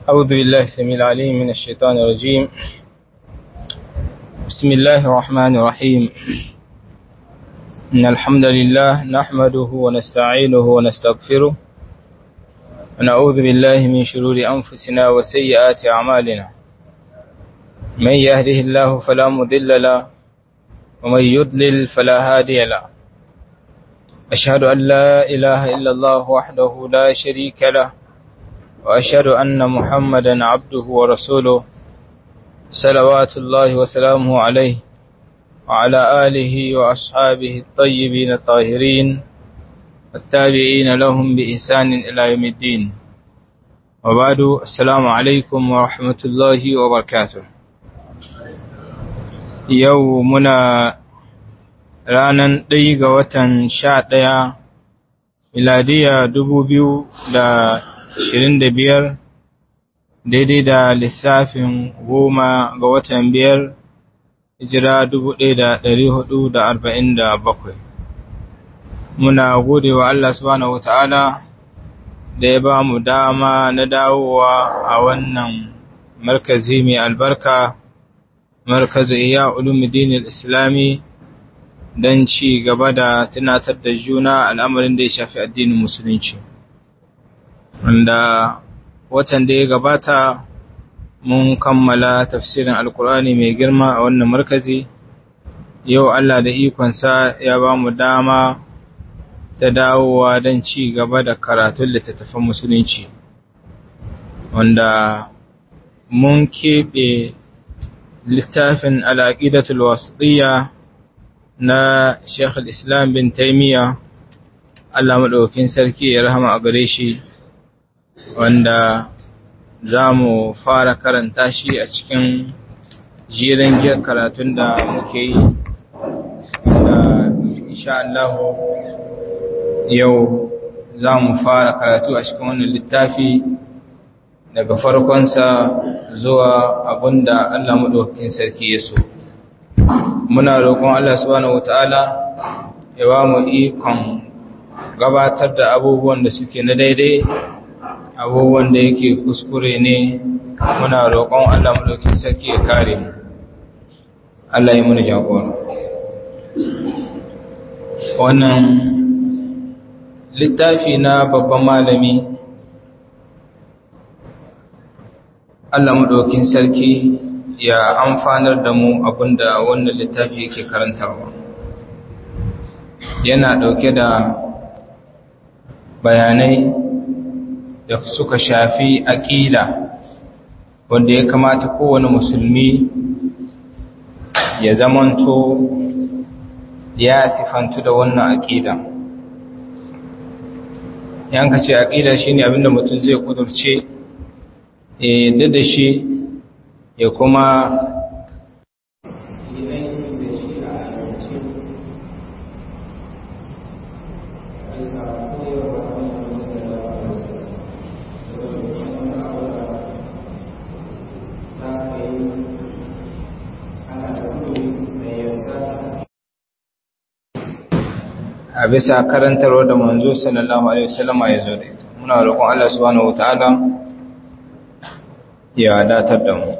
أعوذ بالله السميع العليم من الشيطان الرجيم بسم الله الرحمن الرحيم إن الحمد لله نحمده ونستعينه ونستغفره ونعوذ بالله من شرور أنفسنا وسيئات أعمالنا من يهده الله فلا مضل له ومن يضلل فلا هادي له أشهد أن لا إله إلا الله وحده لا شريك له وأشهد أن محمدا عبده ورسوله صلوات الله وسلامه عليه وعلى آله وأصحابه الطيبين الطاهرين التابعين لهم بإحسان إلى يوم الدين وبعد السلام عليكم ورحمة الله وبركاته يومنا ranar ɗaya ga watan sha ɗaya miladiya dubu biyu da ashirin da biyar daidai da lissafin goma ga watan biyar hijira dubu ɗaya da ɗari hudu da arba'in da bakwai muna gode wa Allah subhanahu wa ta'ala da ya ba mu dama na dawowa a wannan markazi mai albarka markazu iya ulumuddin islami don ci gaba da tunatar da juna al'amarin da ya shafi addinin musulunci wanda watan da ya gabata mun kammala tafsirin alkur'ani mai girma a wannan markazi yau Allah da ikonsa ya ba mu dama ta dawowa don ci gaba da karatun littattafan musulunci wanda mun keɓe littafin al'aƙidatul wasiɗiyya na Sheikh islam bin Taimiyya Allah maɗaukin sarki ya rahama a gare shi wanda za mu fara karanta shi a cikin jiran giyar karatun da muke yi da insha Allah yau za mu fara karatu a cikin wannan littafi daga farkonsa zuwa abinda Allah maɗaukin sarki ya so. muna roƙon Allah subhanahu wataala ya ba mu ikon gabatar da abubuwan da suke na daidai abubuwan da yake kuskure ne muna roƙon Allah mulkin sarki ya kare mu Allah ya muna jagora wannan littafi na babban malami Allah madaukin sarki ya amfanar da mu abinda wannan littafi yake karantarwa yana ɗauke da bayanai da suka shafi aƙida wanda ya kamata kowane musulmi ya zamanto ya sifantu da wannan aƙida yanka ce aƙida shine abinda mutum zai kudurce ya da shi ya kuma a bisa karantarwa da manzo sallallahu alaihi wasallama ya zo da ita muna roƙon Allah subhanahu wataala ya datar da mu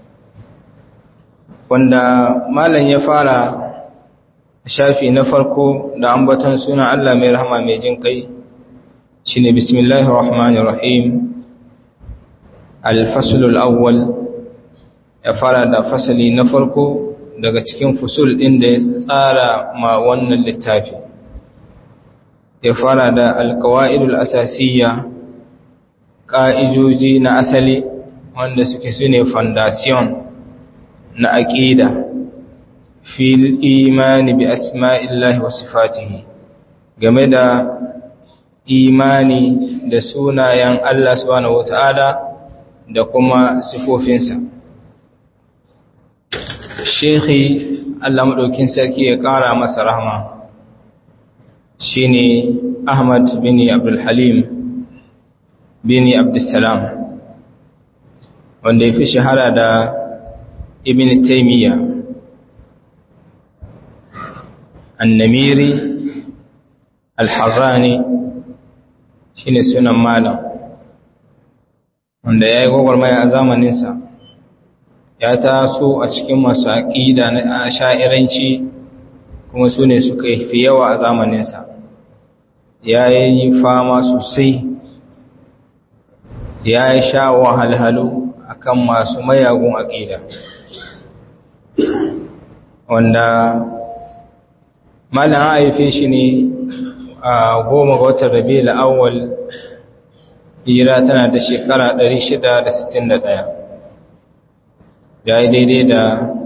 wanda malam ya fara shafi na farko da ambaton sunan Allah mai rahama mai jin kai shine bismillahir rahmanir rahim al-fasl al-awwal ya fara da fasali na farko daga cikin fusul din da ya tsara ma wannan littafi ya fara da al-qawaidul asasiyya ka'ijoji na asali wanda suke sune foundation na aƙida fil imani bi asma'illahi wa sifatihi game da imani da sunayen Allah subhanahu wata'ala da kuma sifofinsa Shekhi Allah maɗaukin sarki ya ƙara masa rahama shine Ahmad bin Abdul Halim bin Abdussalam wanda ya fi shahara da ibn taymiya annamiri alharrani shine sunan malam wanda ya yi gwagwarmaya a zamaninsa ya taso a cikin masu aƙida na sha'iranci kuma su ne suka fi yawa a zamaninsa ya yi fama sosai ya yi sha wahalhalu akan masu mayagun aƙida wanda malam haife shi ne a goma ga watan rabi la'awwal hijira tana da shekara 661 ya yi daidai da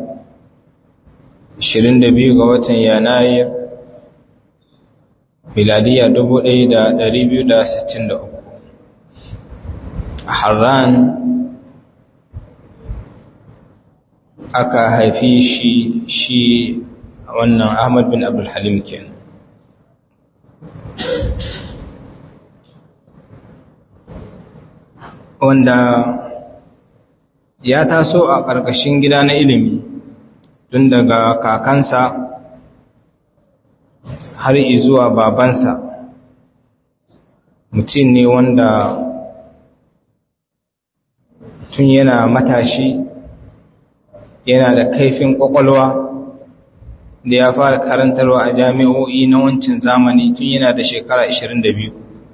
22 ga watan yanayi miladiya 1263 a harran aka haifi shi shi wannan ahmad bin abdulhalim kenan wanda ya taso a ƙarƙashin gida na ilimi tun daga kakansa har zuwa babansa mutum ne wanda tun yana matashi yana da kaifin ƙwaƙwalwa da ya fara karantarwa a jami'o'i na wancan zamani tun yana da shekara 22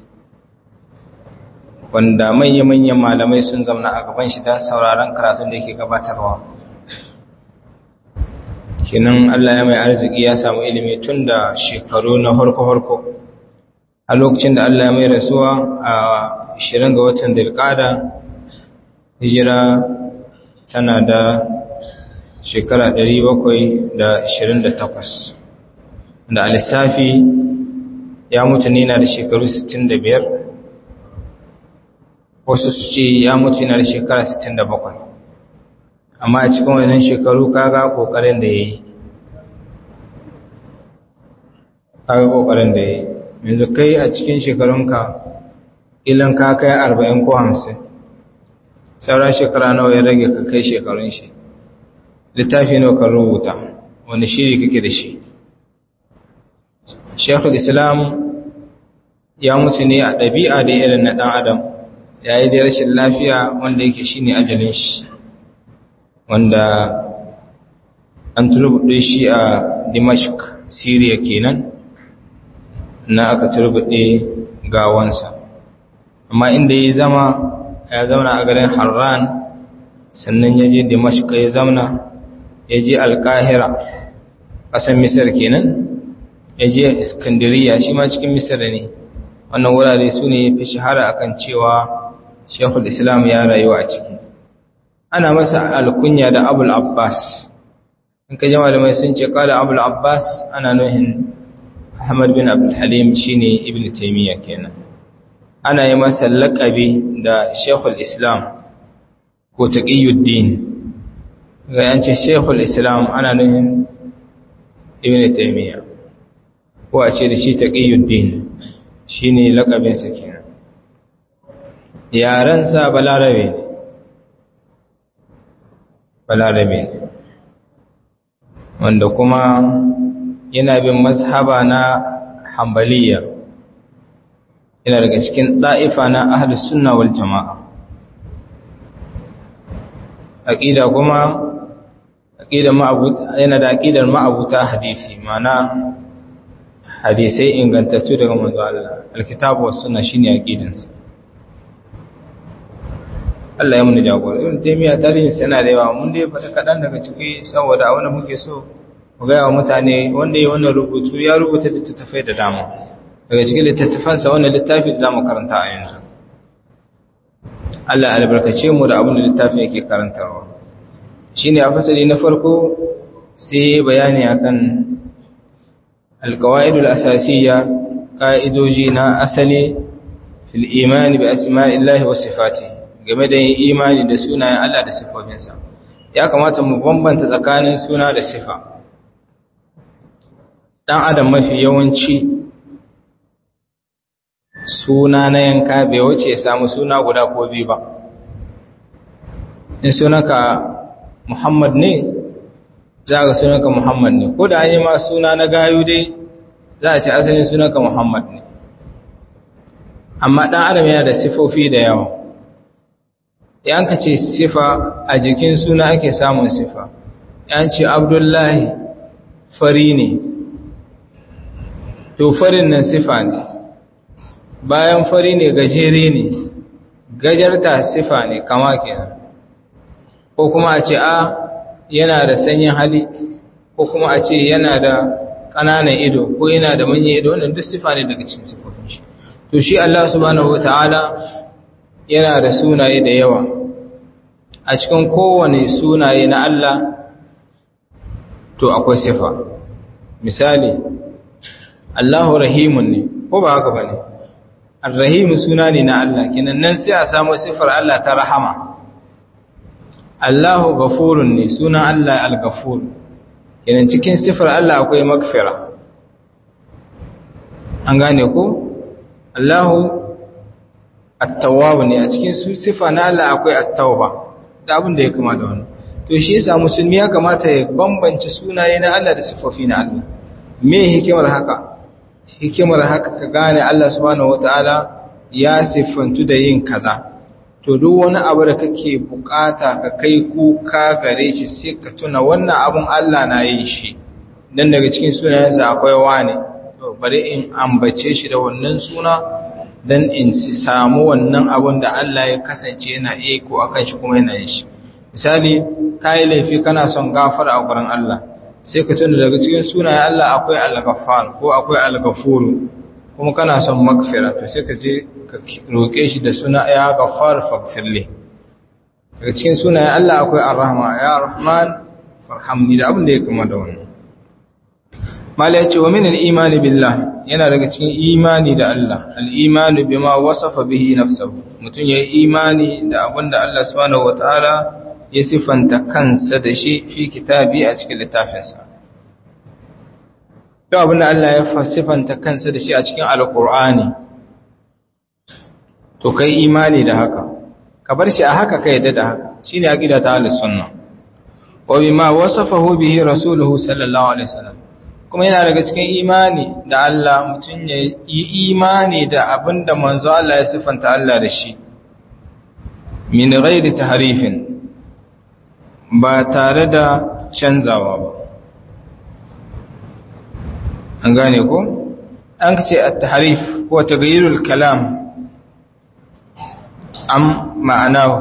wanda manya-manyan malamai sun zamana a gaban shi don sauraron karatun da yake gabatarwa kinan Allah ya mai arziki ya samu ilimi tun da shekaru na harko-harko a lokacin da Allah ya mai rasuwa a 20 ga watan dirkada hijira tana da shekara 728 da alisafi ya mutu ne na da shekaru 65 wasu su ce ya mutu na da shekara 67 amma a cikin wannan shekaru kaga kokarin da ya yi kaga kokarin da ya yi yanzu kai a cikin shekarunka ilan ka kai 40 ko 50 saura shekara nawa ya rage ka kai shekarun shi littafi nawa ka rubuta wani shiri kake da shi shekul islam ya mutu ne a ɗabi'a da irin na ɗan adam ya yi da rashin lafiya wanda yake shi ne ajalin shi wanda an turbuɗe shi a dimashq syria kenan na aka turbuɗe gawansa amma inda ya zama ya zauna a garin harran sannan ya je dimashq ya zauna ya je alkahira ƙasar misir kenan ya je iskandiriya shi ma cikin misir ne wannan wurare su ne fi shahara akan cewa shekul islam ya rayu a ciki ana masa alkunya da abul abbas in ka jama da mai sun ce kada abul abbas ana nuhin ahmad bin abdul halim shine ibn taymiya kenan ana yi masa laƙabi da shekul islam ko taqiyuddin ga yance shekul islam ana nuhin ibn taymiya ko a ce da shi taqiyuddin shine laƙabinsa kenan yarensa balarabe ne balarabe ne wanda kuma yana bin mazhaba na hambaliya yana daga cikin ɗa'ifa na ahlus sunna wal jama'a aqida kuma aqidar ma'abuta yana da aqidar ma'abuta hadisi mana hadisai ingantattu daga manzo Allah alkitabu was sunna shine aqidansa Allah ya muni jagora ibn taymiya tarihin sa yana da yawa mun dai faɗa kaɗan daga ciki saboda a wanda muke so mu ga yawa mutane wanda ya wannan rubutu ya rubuta littattafai da dama daga cikin littattafansa wannan littafi da zamu karanta a yanzu Allah albarkace mu da abin da littafin yake karantarwa shine a fasali na farko sai bayani akan alqawaidul asasiyya ka'idoji na asali fil imani bi asma'illahi wa sifatihi game da yin imani da sunayen Allah da sifofinsa ya kamata mu bambanta tsakanin suna da sifa dan adam mafi yawanci suna na yanka bai wuce ya samu suna guda ko biyu ba in sunanka Muhammad ne za ka sunanka Muhammad ne ko da an yi ma suna na gayu dai za a ce asalin sunanka Muhammad ne amma dan adam yana da sifofi da yawa yan ka ce sifa a jikin suna ake samun sifa yan ce abdullahi fari ne to farin nan sifa ne bayan fari ne gajere ne gajarta sifa ne kama kenan ko kuma a ce a yana da sanyin hali ko kuma a ce yana da ƙananan ido ko yana da manyan ido wannan duk sifa ne daga cikin sifofin shi to shi Allah subhanahu wataala yana da sunaye da yawa a cikin kowane sunaye na Allah to akwai sifa misali Allahu rahimun ne ko ba haka bane Ar-Rahim suna ne na Allah kenan nan sai a samu sifar Allah ta rahama Allahu ghafurun ne sunan Allah al-Ghafur kenan cikin sifar Allah akwai magfira an gane ko Allahu at-Tawwab ne a cikin su sifa na Allah akwai at-Tauba da abin da ya kama da wannan to shi yasa musulmi ya kamata ya bambance sunaye na Allah da sifofi na Allah me hikimar haka hikimar haka ka gane Allah subhanahu wataala ya siffantu da yin kaza to duk wani abu da kake bukata ka kai kuka gare shi sai ka tuna wannan abun Allah na yin shi dan daga cikin sunayensa akwai wane to bari in ambace shi da wannan suna dan in si samu wannan abun da Allah ya kasance yana iya ko akan shi kuma yana yin shi misali kai laifi kana son gafara a gurin Allah sai ka tuna daga cikin sunayen Allah akwai al-ghaffar ko akwai al-ghafur kuma kana son magfira to sai ka je ka roke shi da suna ya ghaffar faghfirli daga cikin sunayen Allah akwai ar-rahma ya rahman farhamni da abin da ya kama da wannan mala yace wa min al-imani billah yana daga cikin imani da Allah al-imanu bima wasafa bihi nafsuhu mutun yayi imani da abin da Allah subhanahu wataala ya sifanta kansa da shi fi kitabi a cikin littafinsa. Yau abin da Allah ya sifanta kansa da shi a cikin Alƙur'ani, to kai imani da haka, ka bar shi a haka ka yadda da haka, shi ne aƙida ta alisunna. Wabi ma wasafahu bihi Rasuluhu sallallahu Alaihi wasallam. Kuma yana daga cikin imani da Allah mutum ya yi imani da abin da manzo Allah ya sifanta Allah da shi, min ghairi taharifin ba tare da canzawa ba an gane ko an ce at-tahrif ko taghayyurul kalam am ma'anahu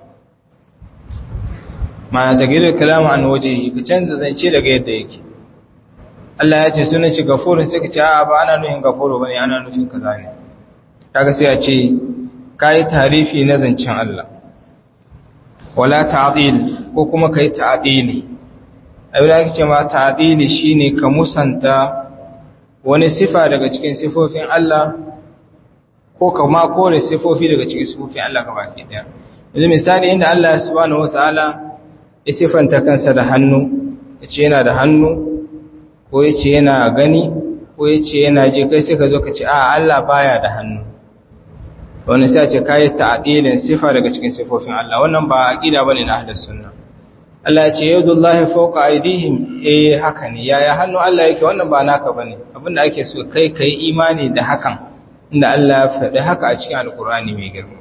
ma'ana taghayyurul kalam an wajhihi ka canza zance daga yadda yake Allah ya ce sunan shi gafurun sai ka ce a ba ana nufin gafuru bane ana nufin kaza ne kaga sai a ce kai tarifi na zancen Allah wala ta'dil ko kuma kai ta'dili abin da ake cewa ta'dili shine ka musanta wani sifa daga cikin sifofin Allah ko ka ma kore sifofi daga cikin sifofin Allah gaba ke daya yanzu misali inda Allah subhanahu wataala ya sifanta kansa da hannu yace yana da hannu ko yace yana gani ko yace yana ji kai sai ka zo ka ce a Allah baya da hannu wani sai ce kayi ta'dilin sifa daga cikin sifofin Allah wannan ba aqida bane na ahlus sunna Allah ya ce yadullahi fawqa aydihim eh haka ne yaya hannu Allah yake wannan ba naka bane abinda ake so kai kai imani da hakan inda Allah ya faɗi haka a cikin alkur'ani mai girma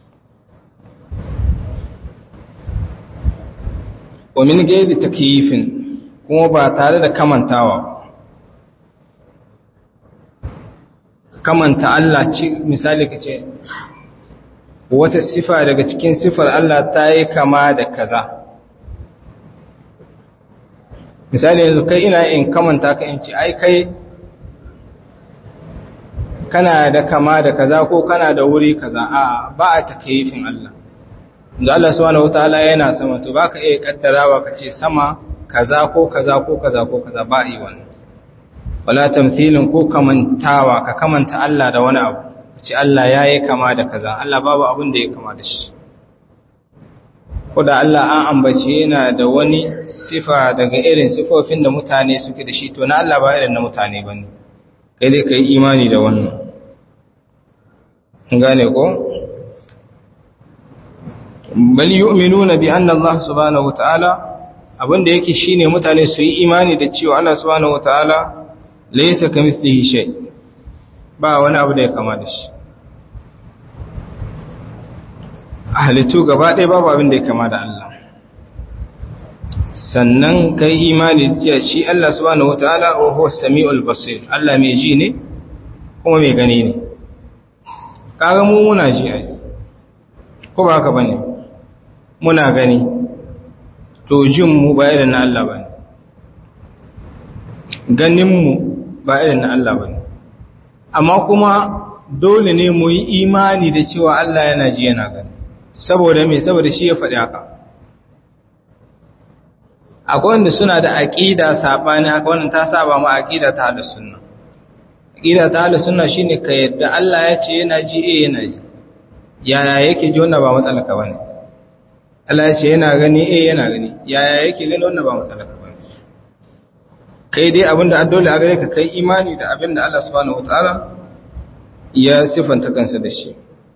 wa min gairi takyifin kuma ba tare da kamantawa kamanta Allah ci misali kace wata sifa daga cikin sifar Allah ta yi kama da kaza misali yanzu kai ina in kamanta ka in ci ai kai kana da kama da kaza ko kana da wuri kaza a ba a takyifin Allah da Allah subhanahu wataala yana sama to baka iya kaddarawa kace sama kaza ko kaza ko kaza ko kaza ba yi wannan wala tamthilin ko kamantawa ka kamanta Allah da wani abu kace Allah yayi kama da kaza Allah babu abin da ya kama da shi ko da Allah an ambace yana da wani sifa daga irin sifofin da mutane suke da shi to na Allah ba irin na mutane bane kai dai kai imani da wannan gane ko bal yu'minuna bi anna Allah subhanahu wataala abinda yake shine mutane su yi imani da cewa Allah subhanahu wataala laysa kamithlihi shay ba wani abu da ya kama da shi a halittu gaba ɗaya babu abin da ya kama da Allah sannan kai imani da shi Allah subhanahu wataala wa huwa samiul basir Allah mai ji ne kuma mai gani ne kaga mu muna ji ai ko ba haka bane muna gani to jin mu ba irin na Allah bane ganin mu ba irin na Allah bane amma kuma dole ne mu yi imani da cewa Allah yana ji yana gani saboda me saboda shi ya faɗi haka akwai wanda suna da aqida sabani haka wannan ta saba ma aqida ta ahlus sunna aqida ta ahlus sunna shine ka yadda Allah ya ce yana ji eh yana ji yaya yake ji wannan ba matsala ka bane Allah ya ce yana gani eh yana gani yaya yake gani wannan ba matsala ka bane kai dai abinda an dole a gare ka kai imani da abinda Allah subhanahu wataala ya sifanta kansa da shi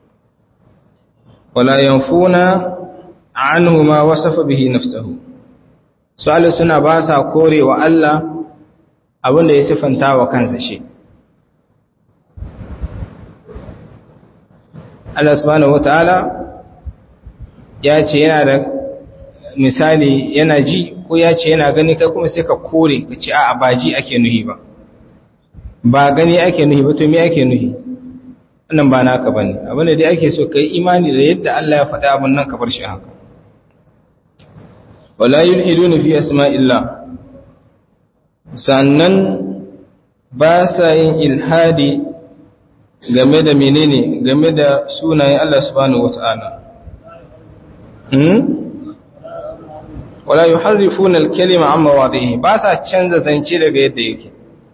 wala yanfuna anhu ma wasafa bihi nafsuhu su'alu suna ba sa korewa Allah abinda ya sifanta wa kansa shi Allah subhanahu wataala ya ce yana da misali yana ji ko ya ce yana gani kai kuma sai ka kore ka ce a'a ba ji ake nuhi ba ba gani ake nuhi ba to me ake nuhi wannan ba naka bane abin da dai ake so kai imani da yadda Allah ya faɗa abin nan ka bar shi haka wala yulhiduna fi asma'illah sannan ba sa yin ilhadi game da menene game da sunayen Allah subhanahu wata'ala hmm wala yuharrifuna al-kalima amma wadhihi ba sa canza zance daga yadda yake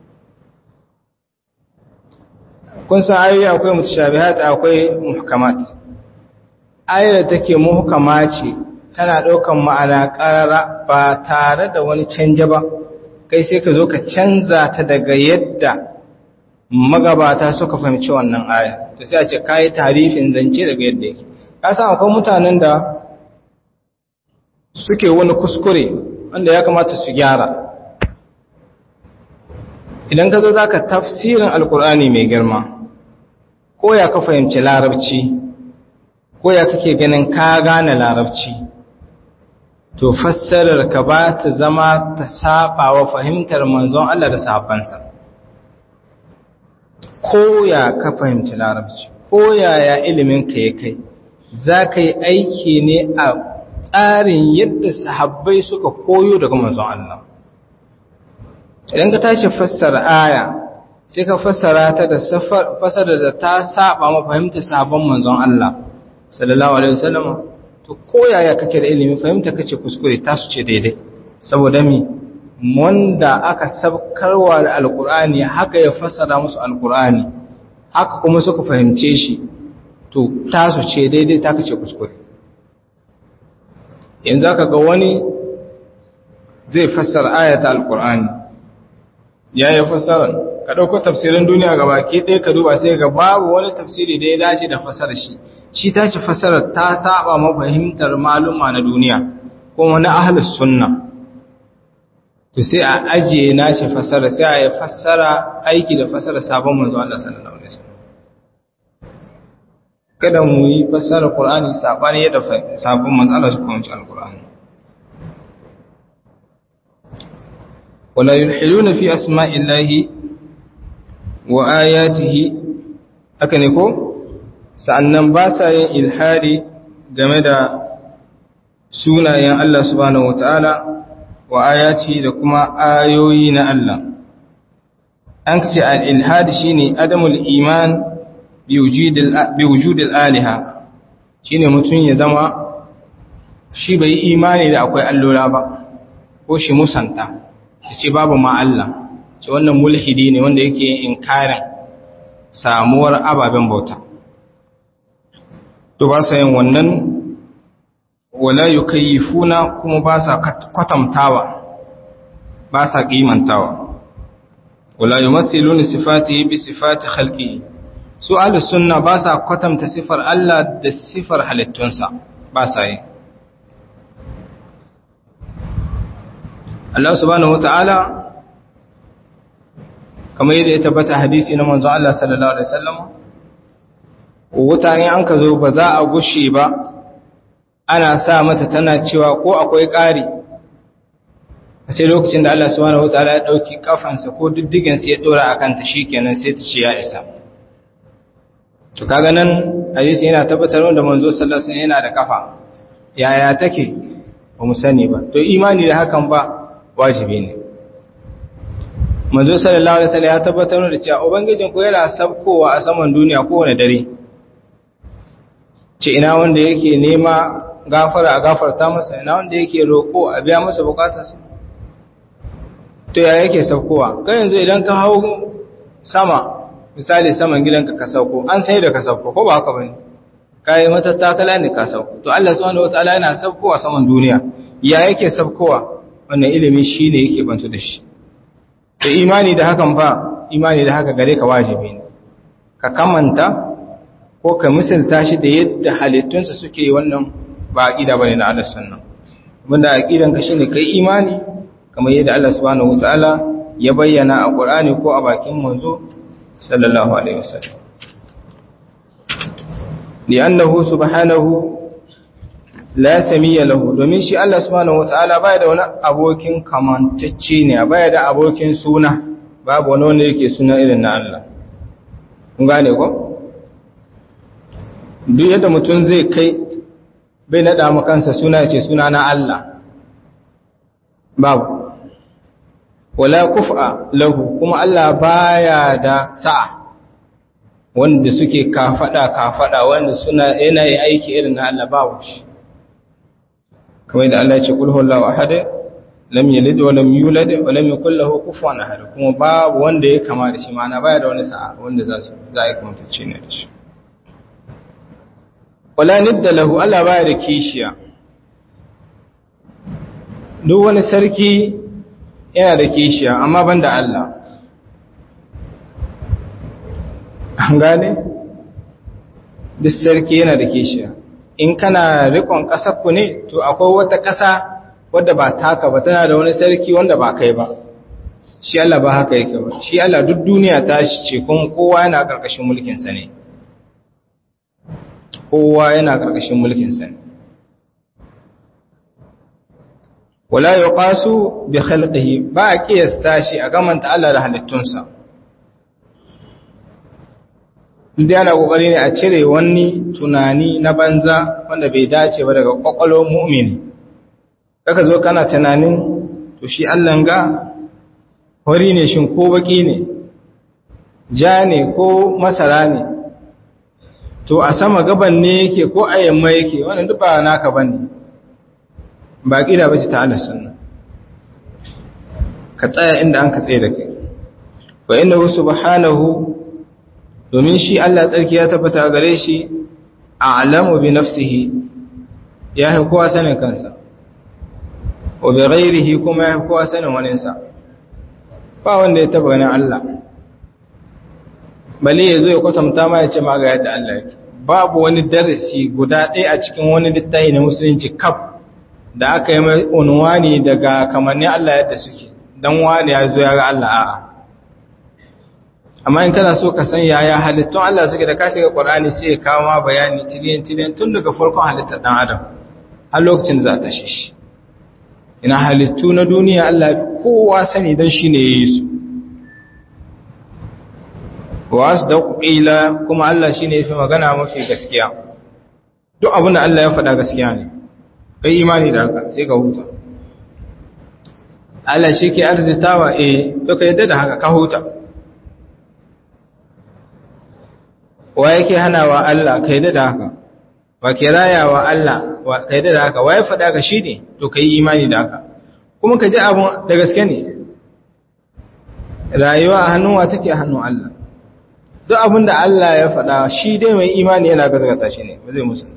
kun san ayoyi akwai mutashabihat akwai muhkamat ayar da take muhkama ce tana daukan ma'ana qarara ba tare da wani canje ba kai sai ka zo ka canza ta daga yadda magabata suka fahimci wannan aya to sai a ce kai tarifin zance daga yadda yake ka san akwai mutanen da suke wani kuskure wanda ya kamata su gyara idan ka zo za ka tafsirin alkur'ani mai girma ko ya ka fahimci larabci ko ya kake ganin ka gane larabci to fassarar ka ba ta zama ta saba wa fahimtar manzon Allah da sahabbansa ko ya ka fahimci larabci ko yaya ilimin ka ya kai za ka yi aiki ne a tsarin yadda sahabbai suka koyo daga manzon Allah idan ka tashi fassara aya sai ka fassara ta da fassara da ta saba ma fahimta sabon manzon Allah sallallahu alaihi wasallam to koyaya kake da ilimi fahimta kace kuskure ta su ce daidai saboda mi wanda aka sabkarwa da alqur'ani haka ya fassara musu alqur'ani haka kuma suka fahimce shi to ta su ce daidai ta kace kuskure yanzu aka ga wani zai fassara ayata alqur'ani ya yi fassarar ka ɗauko tafsirin duniya ga baki ɗaya ka duba sai ga babu wani tafsiri da ya dace da fassarar shi shi ta ce fassarar ta saba mafahimtar maluma na duniya kuma na ahlus sunna to sai a ajiye na shi fassara sai a yi fassara aiki da fassara sabon manzo Allah sallallahu alaihi wasallam kada mu yi fassara Qur'ani sabani yadda sabon manzo Allah su kuma alqur'ani ولا يلحدون في أسماء الله وآياته أكنكو sa'annan ba sa yin ilhadi game da sunayen Allah subhanahu wata'ala wa ayati da kuma ayoyi na Allah an ce al-ilhadi shine adamul iman bi wujudil aliha shine mutum ya zama shi bai imani da akwai allura ba ko shi musanta ya ce babu ma Allah ce wannan mulhidi ne wanda yake inkarin samuwar ababen bauta to ba sa yin wannan wala yukayyifuna kuma ba sa kwatantawa ba sa kimantawa wala yumathiluna sifatihi bi sifati khalqihi su ahlus sunna ba sa kwatanta sifar Allah da sifar halittunsa ba sa yi Allah subhanahu wata'ala kamar yadda ya tabbata hadisi na manzon Allah sallallahu alaihi wasallam wuta in an ka zo ba za a gushe ba ana sa mata tana cewa ko akwai ƙari sai lokacin da Allah subhanahu wataala ya dauki kafansa ko diddigen sa ya dora akan ta shikenan sai ta ce ya isa to kaga nan hadisi yana tabbatar da manzo sallallahu alaihi wasallam yana da kafa yaya take ba mu sani ba to imani da hakan ba wajibi ne manzo sallallahu alaihi wasallam ya tabbatar da cewa ubangijin ku yana sabkowa a saman duniya kowane dare ce ina wanda yake nema gafara a gafarta masa ina wanda yake roko a biya masa bukatarsa to ya yake saukowa kai yanzu idan ka hau sama misali saman gidanka ka sauko an sai da ka sauko ko ba haka bane kai matattakala ne ka sauko to Allah subhanahu wataala yana saukowa saman duniya ya yake saukowa wannan ilimi shine yake bantu da shi to imani da hakan fa imani da haka gare ka wajibi ne ka kamanta ko ka misalta shi da yadda halittunsa suke wannan ba aqida bane na Allah sunna wanda aqidan ka shine kai imani kamar yadda Allah subhanahu wataala ya bayyana a Qur'ani ko a bakin manzo sallallahu alaihi wasallam li'annahu subhanahu la samiyya lahu domin shi Allah subhanahu wataala baya da wani abokin kamantacce ne baya da abokin suna babu wani wanda yake suna irin na Allah kun gane ko duk yadda mutum zai kai bai nada mu kansa suna ce suna na Allah babu wala kufa lahu kuma Allah baya da sa'a wanda suke kafada kafada wanda suna yana yi aiki irin na Allah babu shi kamar da Allah ya ce kul huwallahu ahad lam yalid wa lam yulad wa lam yakul lahu kufuwan ahad kuma babu wanda ya kama da shi ma'ana baya da wani sa'a wanda za su za a kuma tace ne da shi wala nidda lahu Allah baya da kishiya duk wani sarki yana da kishiya amma ban da Allah an gane duk sarki yana da kishiya in kana rikon ƙasarku ne to akwai wata ƙasa wadda ba taka ba tana da wani sarki wanda ba kai ba shi Allah ba haka yake ba shi Allah duk duniya ta shi ce kuma kowa yana ƙarƙashin mulkinsa ne kowa yana ƙarƙashin mulkinsa ne wala yuqasu bi khalqihi ba a kiyasta shi a gamanta Allah da halittunsa duk yana kokari ne a cire wani tunani na banza wanda bai dace ba daga kwakwalwar mu'mini kaka zo kana tunanin to shi Allah ga hori ne shin ko baki ne ja ne ko masara ne to a sama gaban ne yake ko a yamma yake wannan duk ba naka bane ba ƙida ba ce ta Allah sunna ka tsaya inda an ka tsaye da kai wa inna subhanahu domin shi Allah tsarki ya tabbata gare shi a'lamu bi nafsihi ya yi kowa sanin kansa wa bi ghairihi kuma ya yi kowa sanin waninsa ba wanda ya taba ganin Allah bale ya zo ya kwatanta ma ya ce ma ga yadda Allah yake babu wani darasi guda ɗaya a cikin wani littafi na musulunci kaf da aka yi mai unwani daga kamanni Allah yadda suke dan wani ya zo ya ga Allah a'a amma in kana so ka san yaya halittun Allah suke da ka shiga Qur'ani sai ya kawo ma bayani tiliyan tiliyan tun daga farkon halittar dan Adam har lokacin za ta shi ina halittu na duniya Allah kowa sani dan shine yayi su wa asdaqu qila kuma Allah shine yafi magana mafi gaskiya duk abin da Allah ya faɗa gaskiya ne kai imani da haka sai ka huta Allah shi ke arzitawa eh to ka yadda da haka ka huta wa yake hanawa Allah ka yadda da haka wa ke rayawa Allah ka yadda da haka wa ya faɗa ka shi ne to ka yi imani da haka kuma ka ji abun da gaske ne rayuwa a hannun wa take a hannun Allah duk abin da Allah ya faɗa shi dai mai imani yana gazgata shi ne ba zai musanta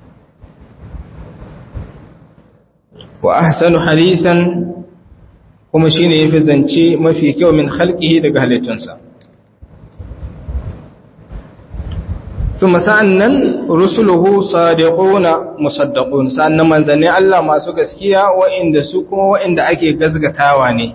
wa ahsanu hadisan kuma shine yafi zance mafi kyau min khalqihi daga halittunsa kuma sa'annan rusuluhu sadiquna musaddaqun sa'annan manzanni Allah masu gaskiya wa'inda su kuma wa'inda ake gazgatawa ne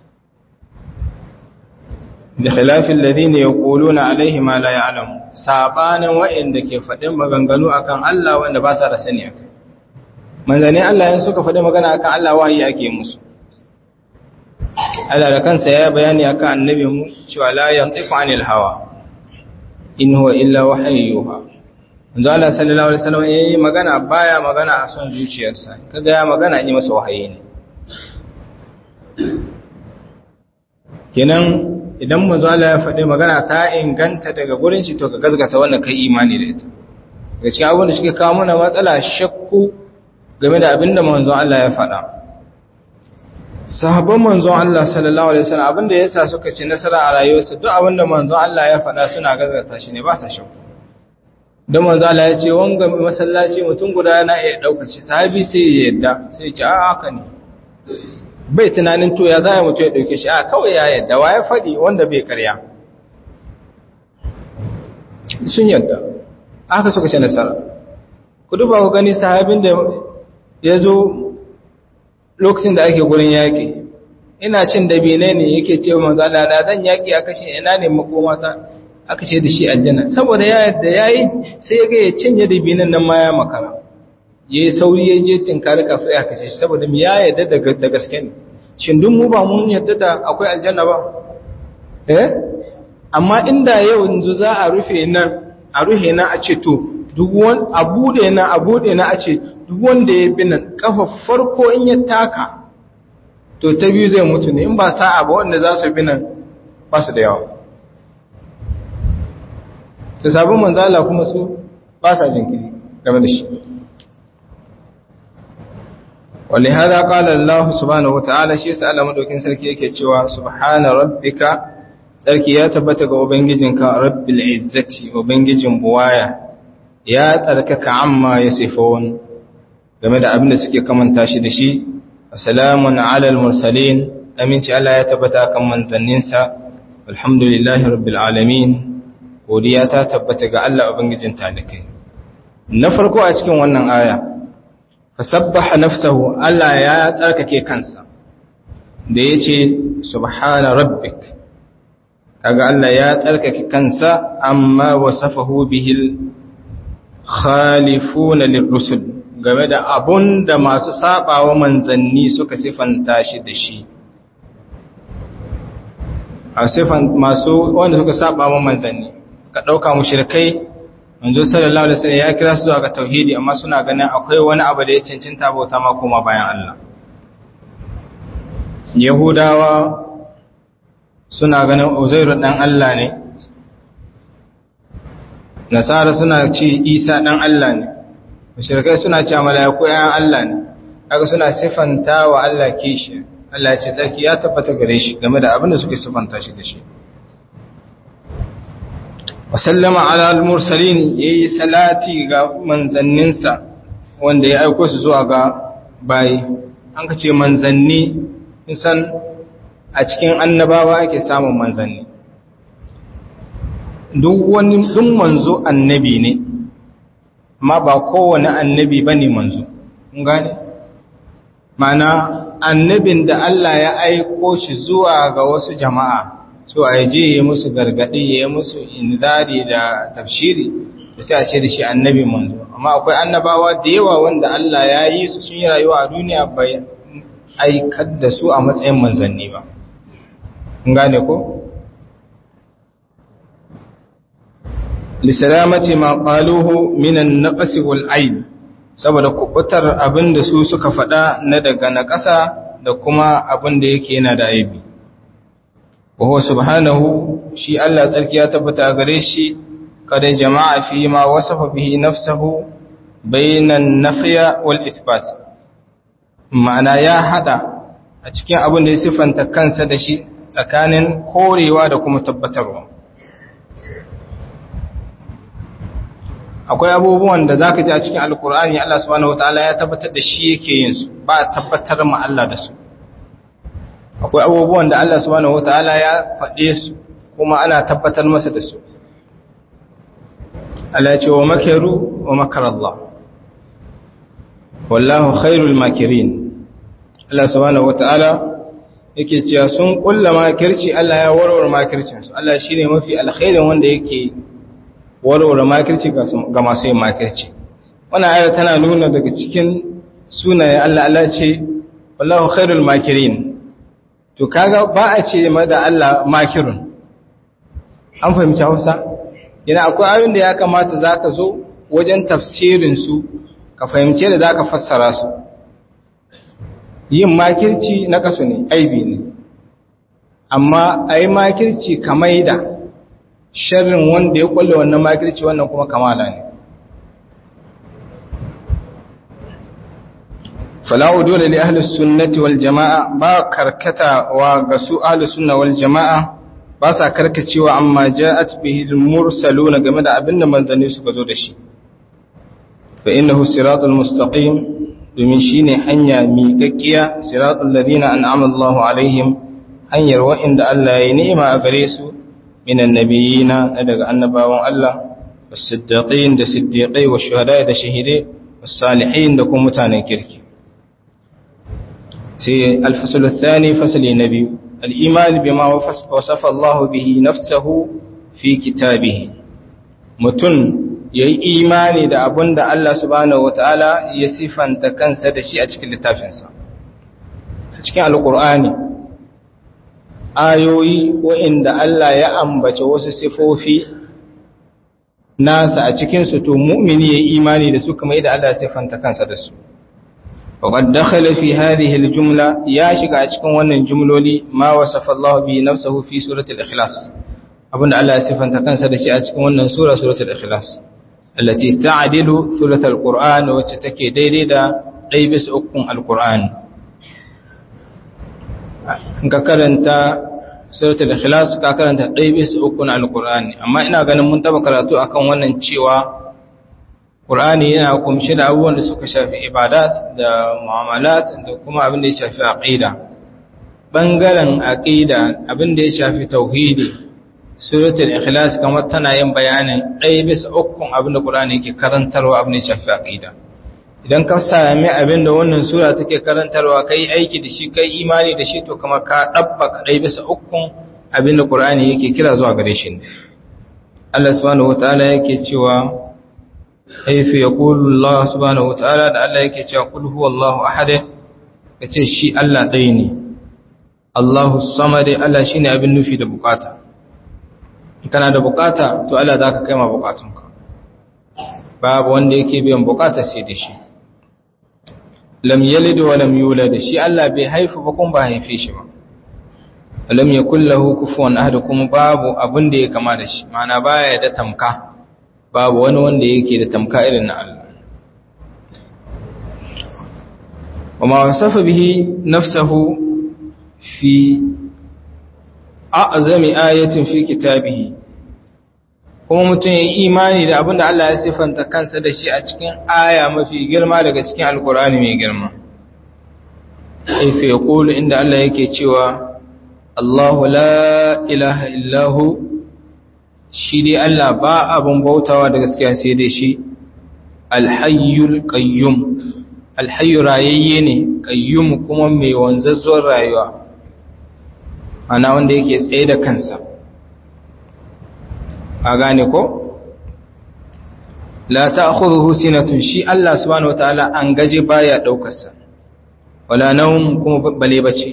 da khilafin ladina yaquluna alaihi ma la ya'lamu sabanin wa'inda ke faɗin maganganu akan Allah wanda ba sa da sani akai manzanni Allah yin suka faɗi magana akan Allah wahayi ake musu Allah da kansa ya bayani akan annabi mu cewa la yantiqu anil hawa in huwa illa wahayyuha manzo Allah sallallahu alaihi wasallam yayi magana baya magana a son zuciyarsa kaga ya magana yi masa wahayi ne kenan idan manzo Allah ya faɗi magana ta inganta daga gurin shi to ka gazgata wannan kai imani da ita daga cikin abin da suke kawo mana matsala shakku game da abin da manzo Allah ya faɗa sahabban manzo Allah sallallahu alaihi wasallam abin da yasa suka ci nasara a rayuwarsu duk abin da manzo Allah ya faɗa suna gazgata shi ne ba sa shakku don manzo Allah ya ce wanga masallaci mutum guda yana iya dauka shi sahabi sai ya yadda sai ya ce a haka ne bai tunanin to ya za mutu ya dauke shi a kawai ya yadda wa ya faɗi wanda bai karya sun yadda aka suka ce nasara ku duba ku gani sahabin da ya zo lokacin da ake gurin yaƙi ina cin dabine ne yake ce wa manzo Allah na zan yaƙi a kashe ina ne makomata aka ce da shi aljanna saboda ya yadda yayi sai ya ga ya cinye dabinan nan ma ya makara ya yi sauri ya je tinkari kafin ya kashe shi saboda ya yadda da gaske ne shin duk mu ba mun yadda da akwai aljanna ba eh amma inda yau yanzu za a rufe nan a rufe na a ce to duk wani a bude na a bude na a ce duk wanda ya bi nan kafa farko in ya taka to ta biyu zai mutu ne in ba sa'a ba wanda za su bi nan ba su da yawa ta sabon manzala kuma su ba sa jinkiri game da shi ولهذا قال الله سبحانه وتعالى shi yasa Allah madaukin sarki yake cewa subhana rabbika sarki ya tabbata ga ubangijinka rabbil izzati ubangijin buwaya ya tsarkaka amma yasifun game da abin da suke kamanta shi da shi assalamun ala mursalin aminci Allah ya tabbata kan manzanninsa alhamdulillahi rabbil alamin godiya ta tabbata ga Allah ubangijin talikai na farko a cikin wannan aya fasabbaha nafsahu Allah ya tsarkake kansa da yace subhana rabbik kaga Allah ya tsarkake kansa amma wasafahu bihil khalifuna lirrusul game da abun da masu sabawa manzanni suka sifanta shi da shi a sifan masu wanda suka sabawa manzanni ka dauka mushrikai manzo sallallahu alaihi wasallam ya kira su zuwa ga tauhidi amma suna ganin akwai wani abu da ya cancanta bauta ma kuma bayan Allah Yahudawa suna ganin Uzairu dan Allah ne Nasara suna ce Isa dan Allah ne mushrikai suna cewa malaiku ayan Allah ne kaga suna sifanta wa Allah kishi Allah ya ce tsarki ya tabbata gare shi game da abin da suke sifanta shi da shi wasallama ala al-mursalin yayi salati ga manzanninsa wanda ya aiko su zuwa ga bayi an kace manzanni san a cikin annabawa ake samun manzanni duk wani duk manzo annabi ne amma ba kowane annabi bane manzo kun gane mana annabin da Allah ya aiko shi zuwa ga wasu jama'a so a je ya musu gargadi ya musu inzari da tafshiri da sai a ce da shi annabi manzo amma akwai annabawa da yawa wanda Allah ya yi su sun yi rayuwa a duniya bai aikar da su a matsayin manzanni ba kun gane ko lisalamati ma qaluhu minan naqs wal aib saboda kubutar abinda su suka faɗa na daga naƙasa da kuma abinda yake yana da aibi وهو سبحانه شي الله تركي ya tabbata gare shi kada jama'a fi ma wasafa bihi nafsuhu bainan nafiya wal ithbat ma'ana ya hada a cikin abin da ya sifanta kansa da shi tsakanin korewa da kuma tabbatarwa akwai abubuwan da zaka ji a cikin alkur'ani Allah subhanahu wataala ya tabbatar da shi yake yin su ba tabbatar ma Allah da su akwai abubuwan da Allah subhanahu wataala ya faɗe su kuma ana tabbatar masa da su Allah ya ce wa makaru wa makar Allah wallahu khairul makirin Allah subhanahu wataala yake cewa sun kulla makirci Allah ya warware makircin su Allah shine mafi alkhairin wanda yake warware makirci ga masu yin makirci wannan aya tana nuna daga cikin sunayen Allah Allah ce wallahu khairul makirin to kaga ba a ce ma da Allah makirun an fahimci Hausa yana akwai ayoyin da ya kamata zaka zo wajen tafsirin su ka fahimce da zaka fassara su yin makirci na kasu ne aibi ne amma a yi makirci kamar da sharrin wanda ya kulle wannan makirci wannan kuma kamala ne fala'u dole li ahli sunnati wal jama'a ba karkata wa ga su ahli sunna wal jama'a ba sa karkacewa amma ja'at bihi al mursaluna game da abinda manzanni suka zo da shi fa innahu siratul mustaqim domin shine hanya miƙaƙƙiya siratul ladina an'ama Allahu alaihim hanyar wa'inda Allah ya yi ni'ima a gare su minan nabiyina na daga annabawan Allah was-siddiqin da siddiqai wa shuhada da shahidai was-salihin da kuma mutanen kirki sai al-fasl ath-thani fasli nabi al-iman bima wasafa Allah bihi nafsuhu fi kitabihi mutun yayi imani da abinda Allah subhanahu wataala ya sifanta kansa da shi a cikin littafinsa a cikin alqur'ani ayoyi waɗanda Allah ya ambace wasu sifofi nasa a cikinsu to mu'mini ya imani da su kamar yadda Allah ya sifanta kansa da su. Waƙad dakhala fi hadhihi al-jumla ya shiga a cikin wannan jumloli ma wasafa Allah bi nafsihi fi suratul ikhlas abinda Allah ya sifanta kansa da shi a cikin wannan sura suratul ikhlas allati ta'dilu thuluthal qur'an wacce take daidai da ɗaya bisa ukun al-qur'an ka karanta suratul ikhlas ka karanta ɗaya bisa uku na alqur'ani amma ina ganin mun taba karatu akan wannan cewa qur'ani yana kumshi da abubuwan da suka shafi ibadat da mu'amalat da kuma abin da ya shafi aqida bangaren aqida abin da ya shafi tauhidi suratul ikhlas kamar tana yin bayanin ɗaya bisa uku abin da qur'ani yake karantarwa abin da ya shafi aqida idan ka sami abin da wannan sura take karantarwa kai aiki da shi kai imani da shi to kamar ka dabba kadai bisa ukun abin da Qur'ani yake kira zuwa gare shi ne Allah subhanahu wataala yake cewa haythu yaqulu Allah subhanahu wataala da Allah yake cewa qul huwallahu ahad kace shi Allah ɗaya ne Allahu samad Allah shine abin nufi da bukata kana da bukata to Allah zaka kai ma bukatunka babu wanda yake biyan bukata sai da shi lam yalid wa lam yulad shi Allah bai haifu ba kuma ba haife shi ba lam yakul lahu kufuwan ahad kuma babu abin da ya kama da shi mana baya da tamka babu wani wanda yake da tamka irin na Allah wama wasafa bihi nafsuhu fi a'zami ayatin fi kitabihi kuma mutum ya yi imani da abin da Allah ya siffanta kansa da shi a cikin aya mafi girma daga cikin alkurani mai girma ife ya ƙulu inda Allah yake cewa Allahu la ilaha illahu shi dai Allah ba abin bautawa da gaskiya sai dai shi alhayyul qayyum alhayyu rayayye ne qayyum kuma mai wanzazzon rayuwa ana wanda yake tsaye da kansa a gane ko la ta'khudhuhu sinatun shi Allah subhanahu wataala an gaje baya daukar sa wala nawm kuma bale bace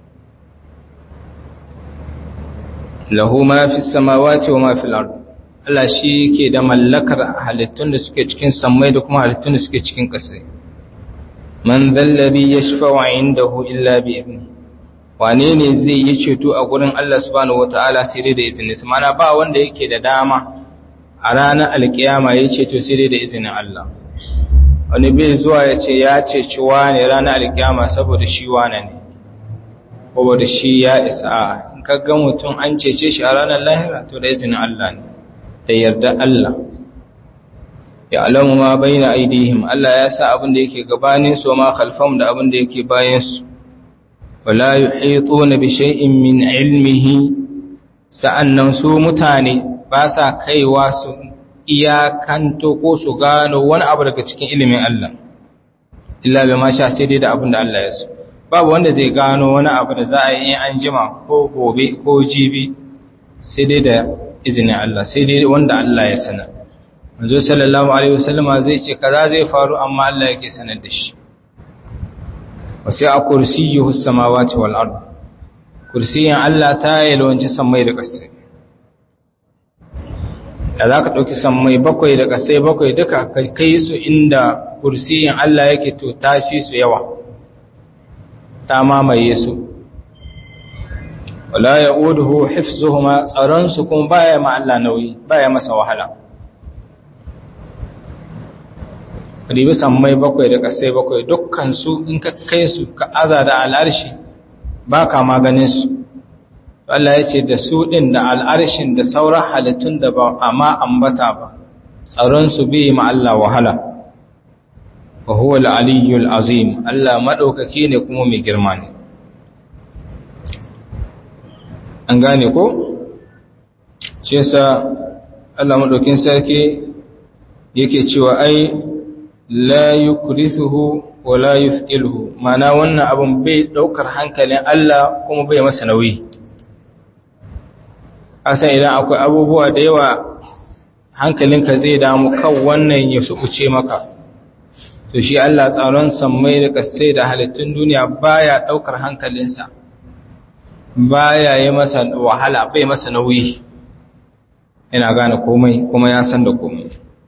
lahu ma fi samawati wa ma fil ard Allah shi yake da mallakar halittun da suke cikin sammai da kuma halittun da suke cikin ƙasa man dhallabi yashfa'u 'indahu illa bi idnihi wane ne zai yi ceto a gurin Allah subhanahu wata'ala sai dai da izinin sa mana ba wanda yake da dama a ranar alkiyama ya ceto sai dai da izinin Allah wani bai zuwa ya ce ya ceci wane ranar alkiyama saboda shi wane ne saboda shi ya isa in ka ga mutum an cece shi a ranar lahira to da izinin Allah ne da yarda Allah ya alamu ma baina aidihim Allah ya sa abin da yake gabanin su ma khalfam da abin da yake bayan su wala yuhituna bi shay'in min ilmihi sa'annan su mutane ba sa kaiwa su iyakanto ko su gano wani abu daga cikin ilimin Allah illa bi ma sha sai dai da abin da Allah ya so babu wanda zai gano wani abu da za a yi an jima ko gobe ko jibi sai dai da izinin Allah sai dai wanda Allah ya sanar manzo sallallahu alaihi wasallama zai ce kaza zai faru amma Allah yake sanar da shi wasu a kursiyyu samawati wal ard kursiyin Allah ta yalwanci sammai da ƙasai da za ka ɗauki sammai bakwai da ƙasai bakwai duka ka kai su inda kursiyin Allah yake to tashi su yawa ta mamaye su wala ya uduhu hifzuhuma tsaron su kuma baya ma Allah nauyi baya masa wahala ribi sammai bakwai da ƙasai bakwai dukkan su in ka kai su ka aza da al'arshi ba ka maganin su Allah ya ce da su ɗin da al'arshin da sauran halittun da ba a ma ambata ba tsaronsu bi ma Allah wahala wa huwa al'aliyyul azim Allah maɗaukaki ne kuma mai girma ne an gane ko? ce sa Allah maɗaukin sarki yake cewa ai la yukrithuhu wa la yufqilhu mana wannan abun bai ɗaukar hankalin Allah kuma bai masa nauyi asan idan akwai abubuwa da yawa hankalinka zai damu kan wannan ya sukuce maka to shi Allah tsaron sammai da kasai da halittun duniya baya daukar hankalinsa baya yi masa wahala bai masa nauyi ina gane komai kuma ya san da komai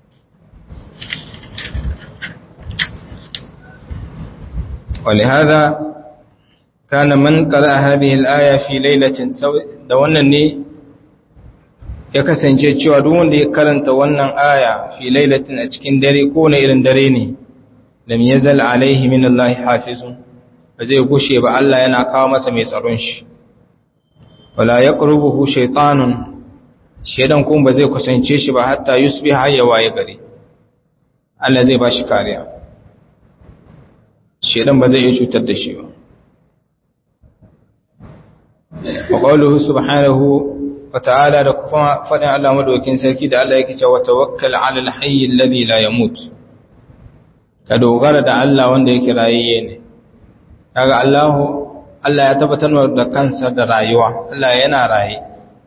ولهذا كان من قرأ هذه الآية في ليلة da wannan ne ya kasance cewa duk wanda ya karanta wannan aya fi lailatin a cikin dare ko na irin dare ne lam yazal alaihi min Allah hafizun ba zai gushe ba Allah yana kawo masa mai tsaron shi wala yaqrubuhu shaytanun shedan kuma ba zai kusance shi ba hatta yusbiha ya waye gari Allah zai ba shi kariya shedan ba zai iya cutar da shi ba wa qawluhu subhanahu wata'ala da kuma faɗin Allah madaukin sarki da Allah yake cewa tawakkal 'ala al-hayy alladhi la yamut ka dogara da Allah wanda yake rayayye ne kaga Allah Allah ya tabbatar da kansa da rayuwa Allah yana raye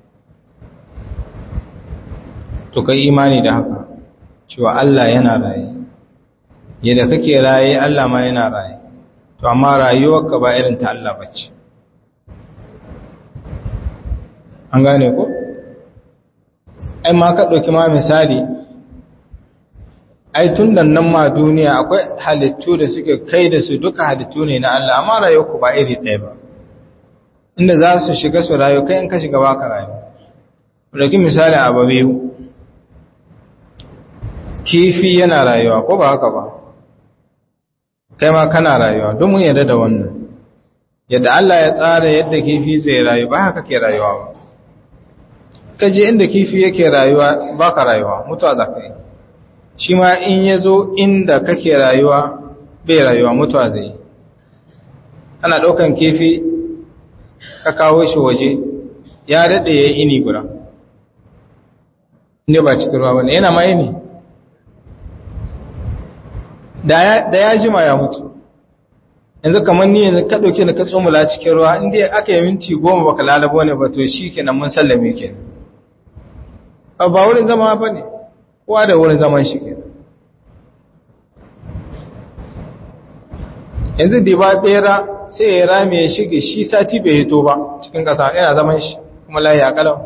to kai imani da haka cewa Allah yana raye yadda kake raye Allah ma yana raye to amma rayuwarka ba irin ta Allah bace an gane ko ai ma ka ɗauki ma misali ai tun da nan ma duniya akwai halittu da suke kai da su duka halittu ne na Allah amma rayuwarku ba iri ɗaya ba inda za su shiga su rayu kai in ka shiga baka rayu ɗauki misali abu biyu kifi yana rayuwa ko ba haka ba kai ma kana rayuwa don mun yarda da wannan yadda Allah ya tsara yadda kifi zai rayu ba haka ke rayuwa ba kaje inda kifi yake rayuwa baka rayuwa mutuwa za ka yi shi ma in ya zo inda kake rayuwa bai rayuwa mutuwa zai yi ana ɗaukan kifi ka kawo shi waje ya daɗe ya yi ini guda inda ba cikin ruwa wani yana ma ini da ya jima ya mutu yanzu kamar ni yanzu ka ɗauke da ka tsomula cikin ruwa inda aka yi minti goma baka lalabo ne ba to shi kenan mun sallame kenan ba wurin zama ba ne kowa da wurin zaman shi ke yanzu da ba bera sai ya rame ya shige shi sati bai hito ba cikin ƙasa yana zaman shi kuma layi a ƙalau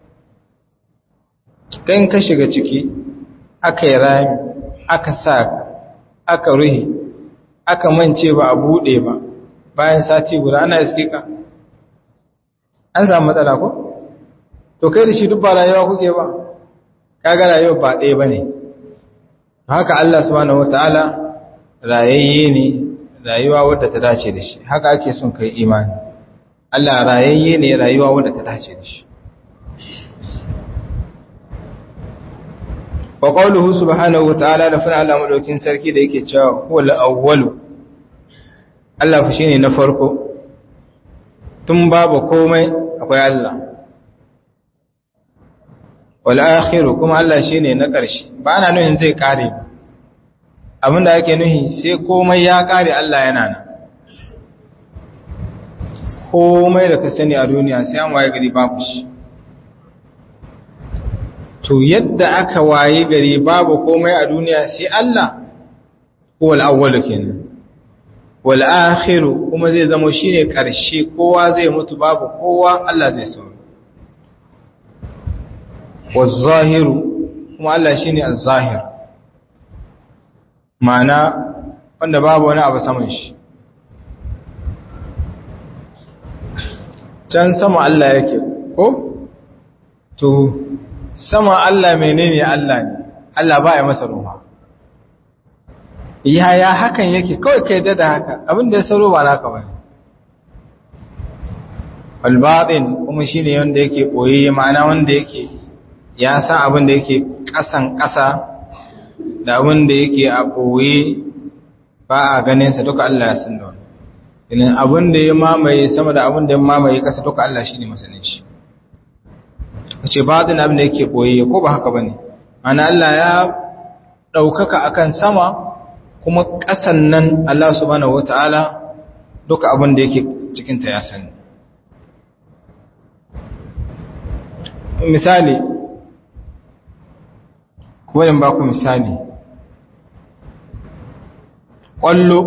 kan ka shiga ciki aka yi rami aka sa aka ruhi aka mance ba a buɗe ba bayan sati guda ana iske ka an samu matsala ko? to kai da shi duk ba rayuwa kuke ba kaga rayuwa ba ɗaya ba ne haka Allah subhanahu wata'ala rayayye ne rayuwa wadda ta dace da shi haka ake son kai imani Allah rayayye ne rayuwa wadda ta dace da shi wa qawluhu subhanahu wata'ala da fara Allah madaukin sarki da yake cewa huwal awwalu Allah fa shine na farko tun babu komai akwai Allah wal'akhiru kuma Allah shi ne na ƙarshe ba na nuhin zai ƙare ba abinda ake nuhi sai komai ya ƙare Allah yana nan komai da ka sani a duniya sai an waye gari babu shi to yadda aka waye gari babu komai a duniya sai Allah ko al'awwalu kenan wal akhiru kuma zai zama shine karshe kowa zai mutu babu kowa Allah zai sauri waz zahiru kuma Allah shine az-zahir ma'ana wanda babu wani abu saman shi can sama Allah yake ko to sama Allah menene Allah ne Allah ba ya masa ruwa yaya hakan yake kawai kai da haka abin da ya saro ba naka bane wal batin kuma shine wanda yake koyi ma'ana wanda yake ya san abin da yake kasan kasa da abin da yake a koyi ba a ganin sa duka Allah ya san da wannan idan abin da ya mamaye sama da abin da ya mamaye kasa duka Allah shine masanin shi ce batin abin da yake koyi ko ba haka bane ana Allah ya ɗaukaka akan sama kuma ƙasan nan Allah subhanahu wata'ala duka abin da yake cikinta ya sani misali kuwanin ba ku misali ƙwallo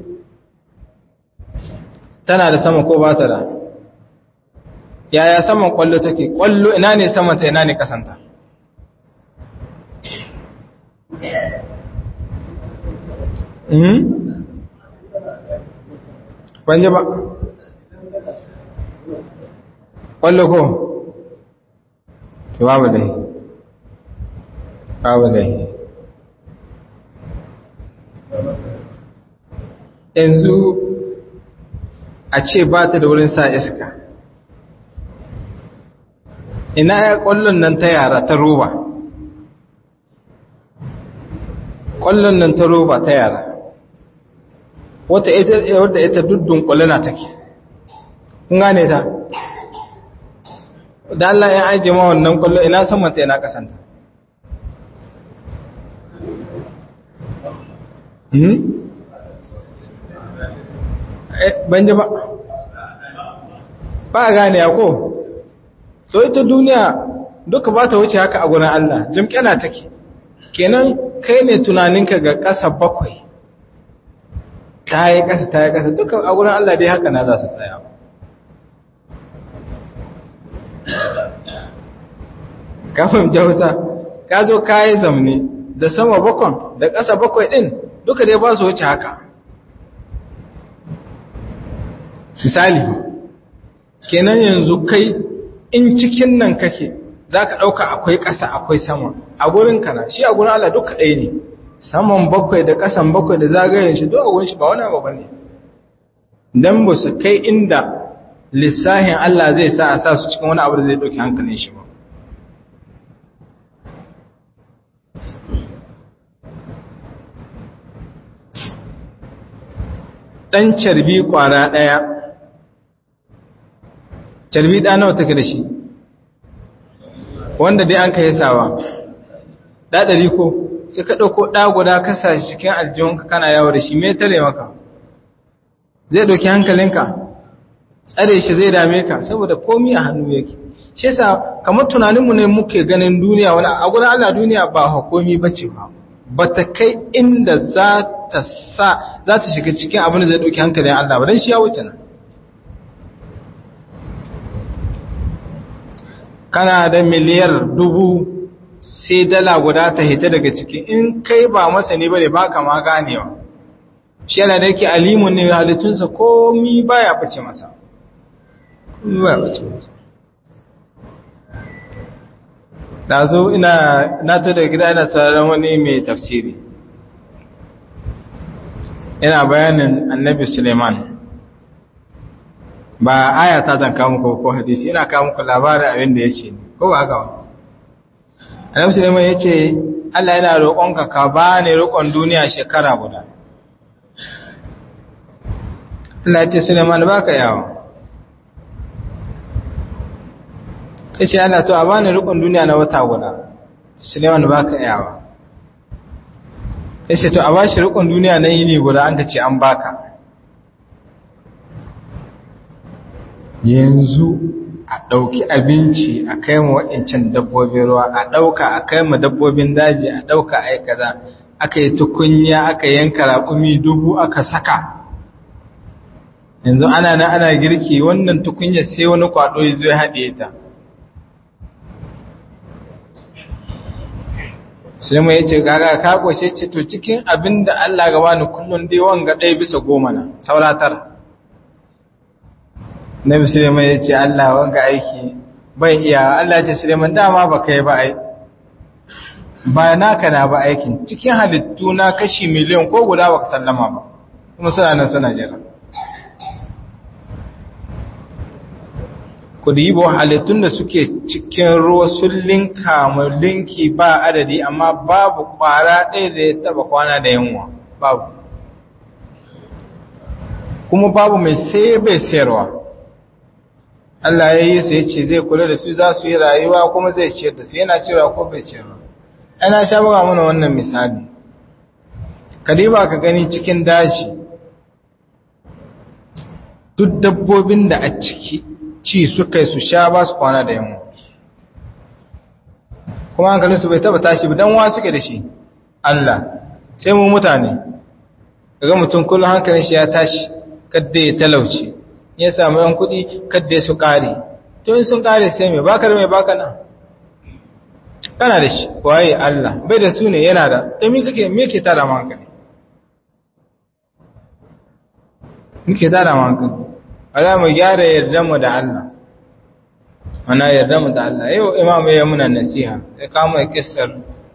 tana da sama ko ba ta da yaya saman ƙwallo take ƙwallo ina ne samanta ina ne ƙasanta Banje ba? Ƙwallo ko? Ki babu dai. Babu dai. Yanzu a ce ba ta da wurin sa iska. Ina ya ƙwallon nan ta yara ta roba. ƙwallon nan ta roba ta yara wata ita wadda ita duddun ƙwallona take kun gane ta da Allah ya aje ma wannan ƙwallo ina saman ta ina kasanta hmm ban ji ba ba a gane ya ko to ita duniya duka ba ta wuce haka a gurin Allah jimkena take kenan kai ne tunaninka ga ƙasa bakwai ta yi ƙasa ta yi ƙasa duka a wurin Allah dai haka na za su tsaya kafin jausa ka zo ka yi zamne da sama bakwan da ƙasa bakwai ɗin duka dai ba su wuce haka misali kenan yanzu kai in cikin nan kake za ka ɗauka akwai ƙasa akwai sama a gurin kana shi a gurin Allah duka ɗaya ne saman bakwai da ƙasan bakwai da zagayen shi duk a gurin shi ba wani abu ba ne don ba su kai inda lissahin Allah zai sa a sa su cikin wani abu da zai ɗauki hankalin shi ba ɗan carbi ƙwara ɗaya carbi ɗa nawa take da shi wanda dai an ka sawa ɗaɗari ko sai ka ɗauko ɗa guda kasa cikin aljihunka kana yawo da shi mai tare maka zai ɗauki hankalinka tsare shi zai dame ka saboda komi a hannu yake shi yasa kamar tunaninmu ne muke ganin duniya wani a gurin Allah duniya ba hukumi ba ce ba ba ta kai inda za ta sa za ta shiga cikin abin da zai ɗauki hankalin Allah ba don shi ya wuce nan kana da miliyar dubu sai dala guda ta hita daga ciki in kai ba masani bane ba ka ma ganewa shi yana da yake alimun ne halittunsa komi baya bace masa komi baya bace masa da zo ina na to da gida ina tsaron wani mai tafsiri ina bayanin annabi suleiman ba aya ta zan kawo muku ko hadisi ina kawo muku labarin abin da ya ce ko ba haka ba annabi suleiman ya ce allah yana roƙonka ka ba ni roƙon duniya shekara guda Allah ya ce suleiman ba ka yawo ya ce Allah to a ba ni roƙon duniya na wata guda suleiman ba ka yawo ya ce to a ba shi roƙon duniya na yini guda an ka ce an baka yanzu a ɗauki abinci a kai mu waɗancan dabbobin ruwa a ɗauka a kai mu dabbobin daji a ɗauka a yi kaza aka yi tukunya aka yanka raƙumi dubu aka saka yanzu ana nan ana girki wannan tukunya sai wani kwado ya zo ya haɗe ta sai mai yace gaga ka koshe ce to cikin abin da Allah gaba ni kullun dai wanga ɗaya bisa goma na sauratar Nabi Suleiman yace Allah wanga aiki bai iya Allah ce Suleiman dama ba kai ba ai ba naka na ba aikin cikin halittu na kashi miliyan ko guda baka sallama ba kuma suna nan suna jira ku dibo halittun da suke cikin ruwa sun linka linki ba adadi amma babu kwara ɗaya da ya taba kwana da yunwa babu kuma babu mai sai bai sayarwa Allah ya yi su ya ce zai kula da su za su yi rayuwa kuma zai ciyar da su yana cewa ko bai ciyarwa ana sha buga mana wannan misali kadiba ka gani cikin daji duk dabbobin da a ciki ci suka yi su sha ba su kwana da yamma kuma hankalinsu bai taba tashi ba don wa suke da shi Allah sai mu mutane daga mutum kullum hankalin shi ya tashi kadda ya talauci ya samu yan kuɗi kadda su ƙare to in sun ƙare sai mai baka da mai baka na kana da shi waye Allah bai da su ne yana da to me kake me ke tada ma hankali muke tada ma hankali ala mu gyara yarda mu da Allah ana yarda mu da Allah yau imamu ya muna nasiha ya kama kissar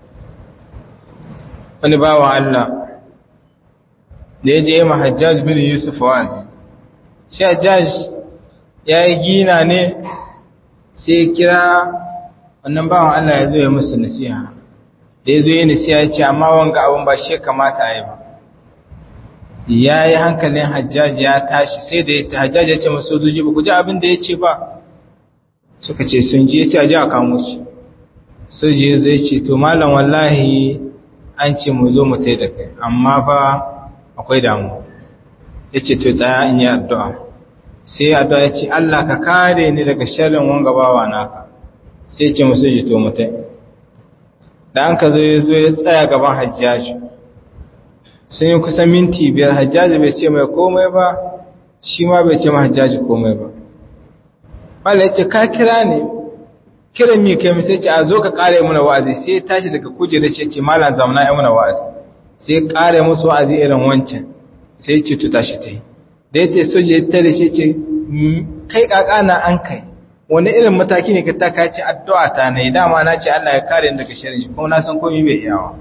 wani bawa Allah da ya je ma Hajjaj bin Yusuf wazi shi Hajjaj ya yi gina ne sai kira wannan bawan Allah ya zo ya musu nasiha da ya zo yi nasiha ya ce amma wanga abin ba shi kamata a yi ba ya yi hankalin hajjaji ya tashi sai da ya hajjaji ya ce masu sojoji ba ku ji abin da ya ce ba suka ce sun ji ya ce a ji a kamo shi soji ya zai ce to malam wallahi an ce mu zo mu tai da kai amma fa akwai damu ya ce to tsaya in yi addu'a sai addu'a ya ce Allah ka kare ni daga sharrin wanga bawa naka sai ce musu ji to mu tai da an ka zo ya zo ya tsaya gaban hajjaji sun yi kusan minti biyar hajjaji bai ce mai komai ba shi ma bai ce ma hajjaji komai ba bala ya ce ka kira ne kira mi kai mai sai ce a zo ka kare muna wa'azi sai ya tashi daga kujera ce ce malam zamana ya muna wa'azi sai ya kare musu wa'azi irin wancan sai ya ce to tashi ta yi da ya ce soja ya tare ce ce kai kakana an kai wani irin mataki ne ka taka ce addu'a ta na yi dama na ce Allah ya kare ni daga shirin shi kuma na san komai bai iyawa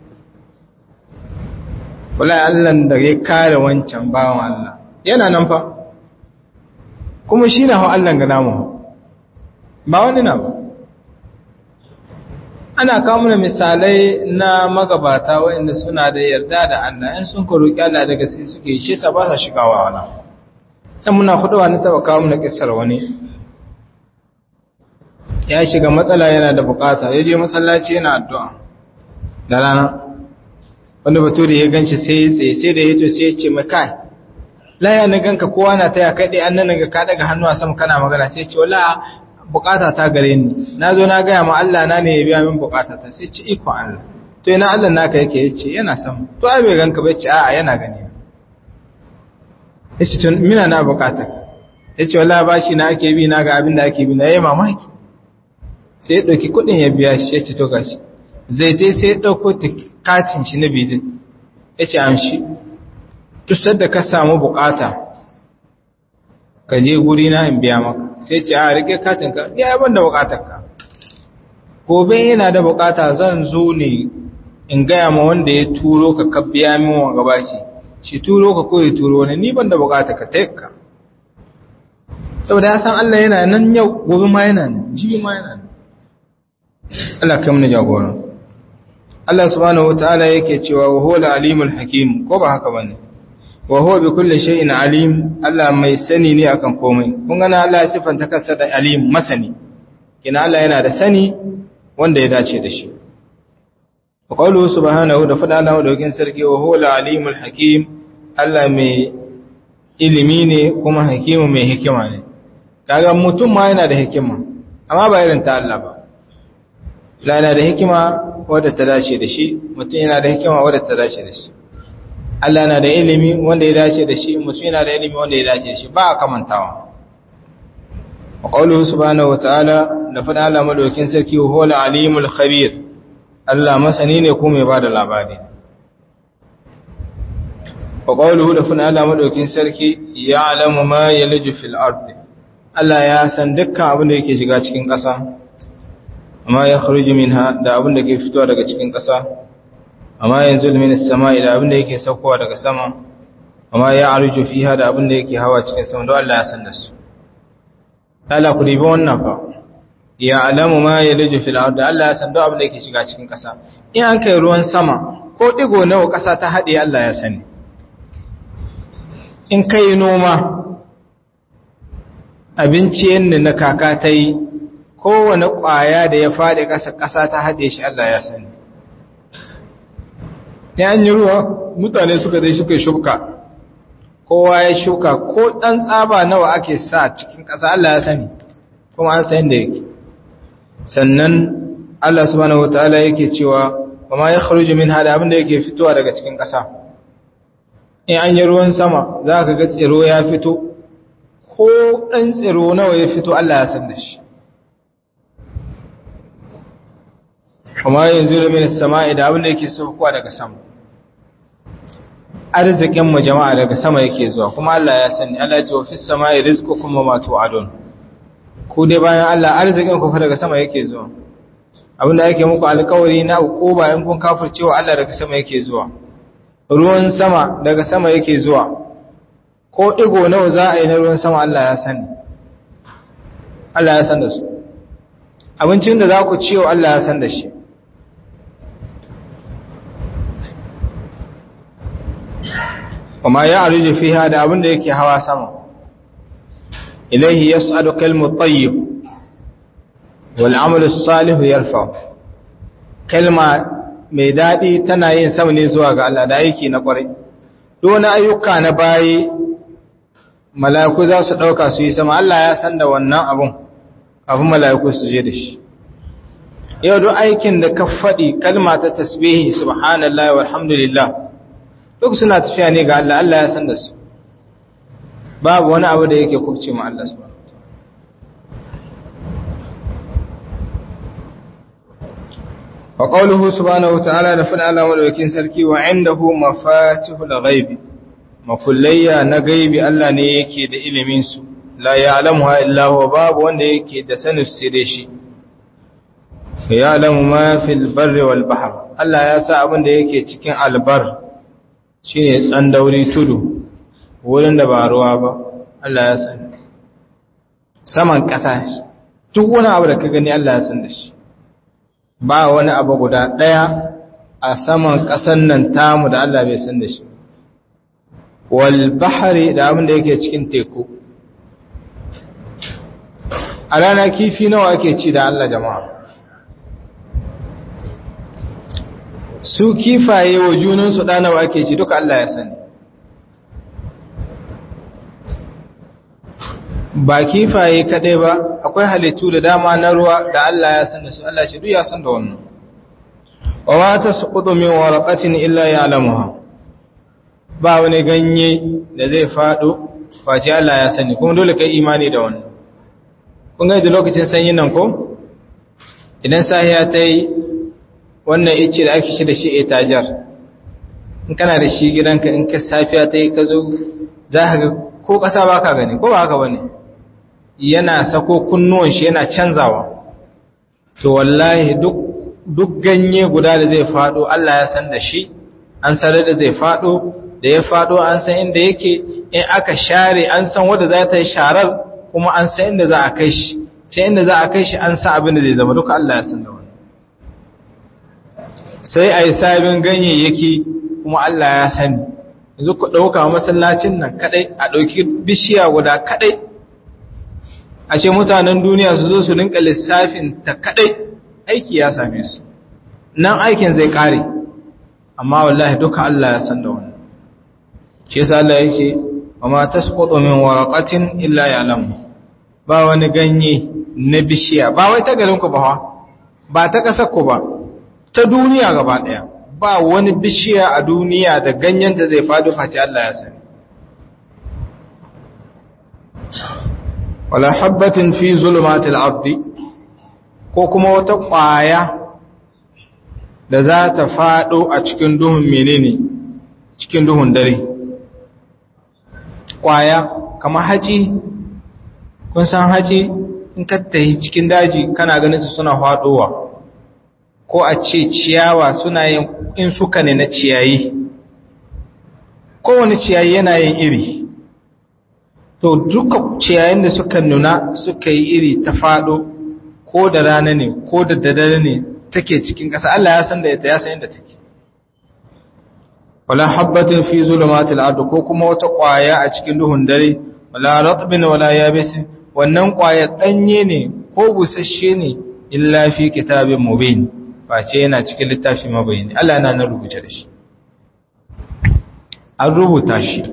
wala Allah da ya kare wancan bawan Allah yana nan fa kuma shi na hau Allah ga namu ba wani na ba ana kawo da misalai na magabata waɗanda suna da yarda da Allah in sun ka roƙi Allah da gaske suke shi sa ba sa shigawa wala sai muna kudawa na taba kawo na kissar wani ya shiga matsala yana da bukata ya je masallaci yana addu'a da rana wanda bature ya ganshi sai ya tsaye sai da ya to sai ya ce mai kai laya na ganka kowa na taya kai dai an nan ga ka daga hannu a sama kana magana sai ya ce wala bukata ta gare ni na zo na gaya ma Allah na ne ya biya min bukata ta sai ce iko Allah to ina Allah naka yake ya ce yana sama to ai bai ganka bai ce a'a yana gani ya ce tun mina na bukata ya ce wala bashi na ake bi na ga abin da ake bi na yayi mamaki sai ya ɗauki kuɗin ya biya shi ya ce to gashi zai dai sai ya ɗauko katin shi na bizin ya ce amshi tusar da ka samu bukata ka je guri na in biya maka sai ce a rike katin ka ya yaban da bukatar ka gobe yana da bukata zan zo ne in gaya ma wanda ya turo ka ka biya min wa gaba shi shi turo ka ko ya turo wani ni ban da bukata ka taika saboda ya san Allah yana nan yau gobe ma yana nan jibi ma yana nan Allah kai mana jagora Allah subhanahu wataala yake cewa wa huwa alimul hakim ko ba haka bane wa huwa bi kulli shay'in alim Allah mai sani ne akan komai kun ga Allah ya sifanta kansa da alim masani kina Allah yana da sani wanda ya dace da shi wa qawluhu subhanahu da fada Allah da wakin sarki wa huwa alimul hakim Allah mai ilimi ne kuma hakimu mai hikima ne kaga mutum ma yana da hikima amma ba irin ta Allah ba la yana da hikima wadda ta dace da shi mutum yana da hikima wadda ta dace da shi Allah na da ilimi wanda ya dace da shi mutum yana da ilimi wanda ya dace da shi ba a kamantawa wa qawluhu subhanahu wa ta'ala da fada Allah madaukin sarki huwal alimul khabir Allah masani ne kuma mai bada labari wa qawluhu da fada Allah madaukin sarki ya'lamu ma yalju fil ardi Allah ya san dukkan abin da yake shiga cikin ƙasa amma ya kharuju minha da abin da ke fitowa daga cikin ƙasa amma yanzu min as-sama'i da abin da yake saukowa daga sama amma ya arju fiha da abin da yake hawa cikin sama don Allah ya san da su Allah ku ribi wannan fa ya alamu ma yalju fil ard Allah ya san da abin da yake shiga cikin ƙasa in an kai ruwan sama ko digo nawa ƙasa ta hade Allah ya sani in kai noma abinci yanda na kaka ta yi kowane ƙwaya da ya faɗi ƙasa ƙasa ta haɗe shi Allah ya sani ya an yi ruwa mutane suka zai suka shuka kowa ya shuka ko ɗan tsaba nawa ake sa cikin ƙasa Allah ya sani kuma an sayin da yake sannan Allah subhanahu wataala yake cewa wa ma yakhruju min hada abinda yake fitowa daga cikin ƙasa in an yi ruwan sama za ka ga tsiro ya fito ko ɗan tsiro nawa ya fito Allah ya san da shi kuma yanzu da min sama'i da abinda yake saukowa daga sama arzikin mu jama'a daga sama yake zuwa kuma Allah ya sani Allah ya ce wa fis sama'i rizqukum wa ma tu'adun ku dai bayan Allah arzikin ku fa daga sama yake zuwa abinda yake muku alƙawari na uquba in kun kafircewa Allah daga sama yake zuwa ruwan sama daga sama yake zuwa ko digo nawa za a yi na ruwan sama Allah ya sani Allah ya san da su abincin da za ku ciwo Allah ya san da shi kuma ya arju fiha da abin da yake hawa sama ilaihi yas'adu kalmu tayyib wal amalu salih yarfa kalma mai dadi tana yin sama ne zuwa ga Allah da aiki na kwarai duk ayyuka na bayi mala'iku za su dauka su yi sama Allah ya san da wannan abun kafin mala'iku su je da shi yau duk aikin da ka faɗi kalma ta tasbihi subhanallahi walhamdulillah duk suna tafiya ne ga Allah Allah ya san da su babu wani abu da yake kubce ma Allah subhanahu wa qawluhu subhanahu wataala da fada Allah madaukakin sarki wa indahu mafatihul ghaib makullayya na gaibi Allah ne yake da ilimin su la ya'lamuha illa huwa babu wanda yake da sanin sirri shi ya'lamu ma fil barri wal bahr Allah ya sa abin da yake cikin albar shine tsandauri tudu wurin da ba ruwa ba Allah ya sani saman ƙasa duk wani abu da ka gani Allah ya san da shi ba wani abu guda ɗaya a saman ƙasan nan tamu da Allah bai san da shi wal bahari da abin da yake cikin teku a rana kifi nawa ake ci da Allah jama'a su kifaye wa junansu ɗanawa ake ci duka Allah ya sani ba kifaye kaɗai ba akwai halittu da dama na ruwa da Allah ya san da su Allah ce duk ya san da wannan wa ma tasqutu min waraqatin illa ya'lamuha ba wani ganye da zai fado face Allah ya sani kuma dole kai imani da wannan kun ga da lokacin sanyin nan ko idan sahiya ta yi wannan ice da ake shi da shi etajar in kana da shi gidanka in ka safiya ta yi ka zo za ka ga ko ƙasa ba ka gani ko ba haka ba ne yana sako kunnuwan shi yana canzawa to wallahi duk ganye guda da zai faɗo Allah ya san da shi an sanar da zai faɗo da ya faɗo an san inda yake in aka share an san wadda za ta yi sharar kuma an san inda za a kai shi sai inda za a kai shi an san abin da zai zama duka Allah ya san da wani sai a yi sabin ganyayyaki kuma Allah ya sani yanzu ku ɗauka masallacin nan kaɗai a ɗauki bishiya guda kaɗai a ce mutanen duniya su zo su rinka lissafin ta kaɗai aiki ya same su nan aikin zai ƙare amma wallahi duka Allah ya san da wannan shi yasa Allah yake wa ma tasqutu min waraqatin illa ya'lamu ba wani ganye na bishiya ba wai ta garin ku ba ba ta kasar ku ba ta duniya gaba ɗaya ba wani bishiya a duniya da ganyenta zai faɗo face Allah ya sani wala habbatin fi zulumatil ardi ko kuma wata ƙwaya da za ta faɗo a cikin duhun menene cikin duhun dare ƙwaya kamar haci kun san haci in ka tafi cikin daji kana ganin su suna faɗowa ko a ce ciyawa suna yin in suka ne na ciyayi kowane ciyayi yana yin iri to duka ciyayin da suka nuna suka yi iri ta faɗo ko da rana ne ko da daddare ne take cikin ƙasa Allah ya san da ita ya san yadda take wala habbatin fi zulumatil ard ko kuma wata ƙwaya a cikin duhun dare wala ratbin wala yabis wannan ƙwayar danye ne ko busasshe ne illa fi kitabin mubin face yana cikin littafi mabayani Allah yana nan rubuce da shi an rubuta shi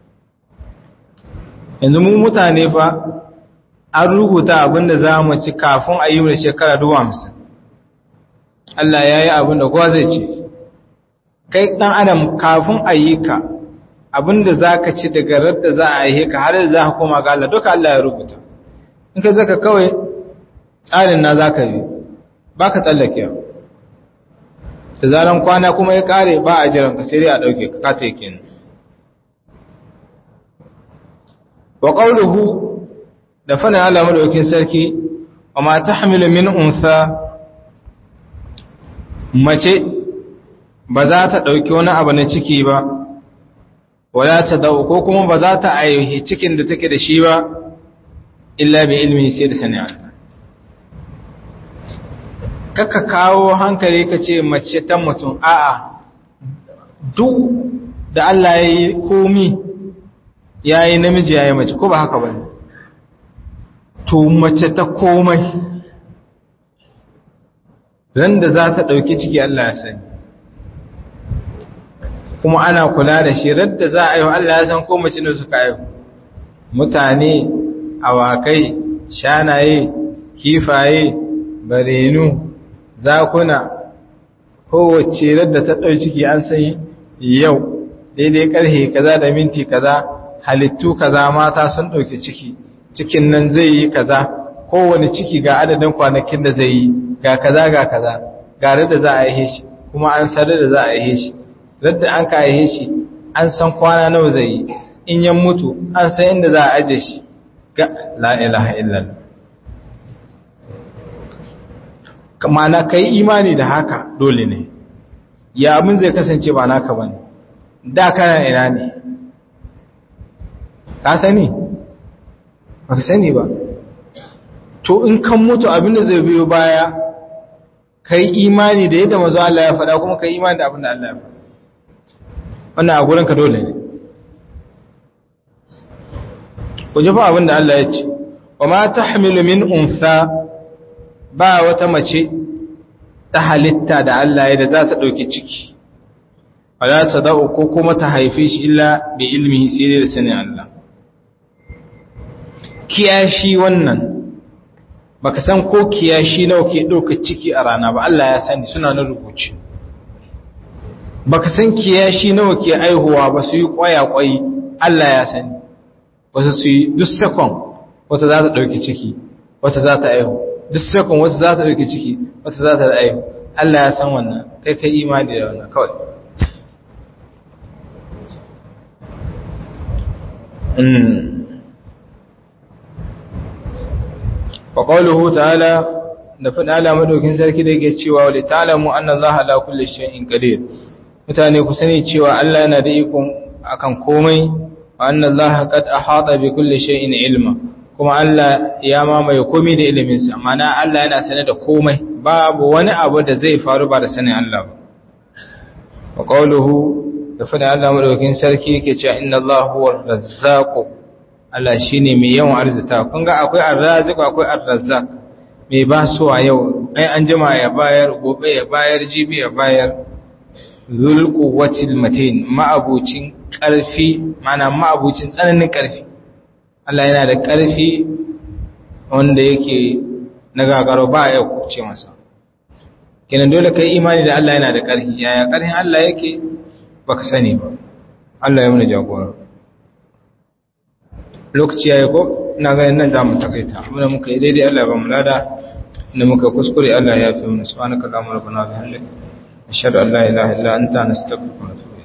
yanzu mu mutane fa an rubuta abinda za mu ci kafin a yi wa shekara dubu hamsin Allah ya yi abinda kowa zai ce kai ɗan adam kafin a yi ka abinda za ka ci daga radda za a yi ka har da za ka koma ga Allah duka Allah ya rubuta in ka zaka kawai tsarin na za ka bi ba ka tsallake yau da zaran kwana kuma ya kare ba a jiran ka sai dai a ɗauke ka kata yake nan wa qawluhu da fana Allah madaukin sarki wa ma tahmilu min untha mace ba za ta dauki wani abu na ciki ba wala ta dau ko kuma ba za ta aihi cikin da take da shi ba illa bi ilmi sai da sani Allah kaka kawo hankali ka ce mace ta mutum a'a duk da Allah ya yi komi ya yi namiji ya yi mace ko ba haka ba ne to mace ta komai ran da za ta ɗauki ciki Allah ya sani kuma ana kula da shi radda za a yi Allah ya san ko mace ne suka yi mutane awakai shanaye kifaye barenu zakuna kowace radda ta ɗau ciki an san yau daidai ƙarfe kaza da minti kaza halittu kaza mata sun ɗauki ciki cikin nan zai yi kaza kowane ciki ga adadin kwanakin da zai yi ga kaza ga kaza ga radda za a yi shi kuma an san da za a yi shi radda an ka yi shi an san kwana nawa zai yi in yan mutu an san inda za a aje shi ga la ilaha illallah mana kai imani da haka dole ne ya abin zai kasance ba naka bane da kana ina ne ka sani ba ka sani ba to in kan mutu abin da zai biyo baya kai imani da yadda mazu Allah ya faɗa kuma kai imani da abin da Allah ya faɗa wannan a gurinka dole ne ku ji fa abin da Allah ya ce wa ma tahmilu min unsa ba wata mace ta halitta da Allah ya da za ta ɗauki ciki, a za ta da'o ko kuma ta haife shi illa bi ilmi sai da sanin Allah. Kiyashi wannan, baka san ko kiyashi nawa ke ɗauka ciki a rana ba, Allah ya sani suna na rubuci. Baka san kiyashi nawa ke aihuwa ba su yi ƙwaya-ƙwayi, Allah ya sani, wasu su yi duk sakon wata za ta ɗauki ciki, wata za ta aihu. duk sakon wasu za ta ɗauki ciki wata za ta aihu Allah ya san wannan kai kai imani da wannan kawai wa qawluhu ta'ala da fada ala madaukin sarki da yake cewa wa ta'lamu anna Allah ala kulli shay'in qadir mutane ku sani cewa Allah yana da iko akan komai wa anna Allah qad ahata bi kulli shay'in ilma kuma Allah ya mamaye komai da iliminsa mana Allah yana sane da komai babu wani abu da zai faru ba da sanin Allah ba wa qawluhu da fada Allah madaukakin sarki yake cewa inna Allah huwa razzaq Allah shine mai yawan arzita kun ga akwai ar-raziq akwai ar-razzaq mai ba su a yau ai an jima ya bayar gobe ya bayar jibi ya bayar zul quwwatil matin ma'abucin karfi mana ma'abucin tsananin karfi Allah yana da ƙarfi wanda yake na gagaro ba ya kuce masa kenan dole kai imani da Allah yana da ƙarfi yaya ƙarfin Allah yake baka sani ba Allah ya muna jagora lokaci yayi ko ina ganin nan zamu takaita abinda muka yi daidai Allah ba mu lada inda muka kuskure Allah ya fi mu subhanaka allahumma rabbana wa bihamdika ashhadu an la ilaha illa anta nastaghfiruka wa natubu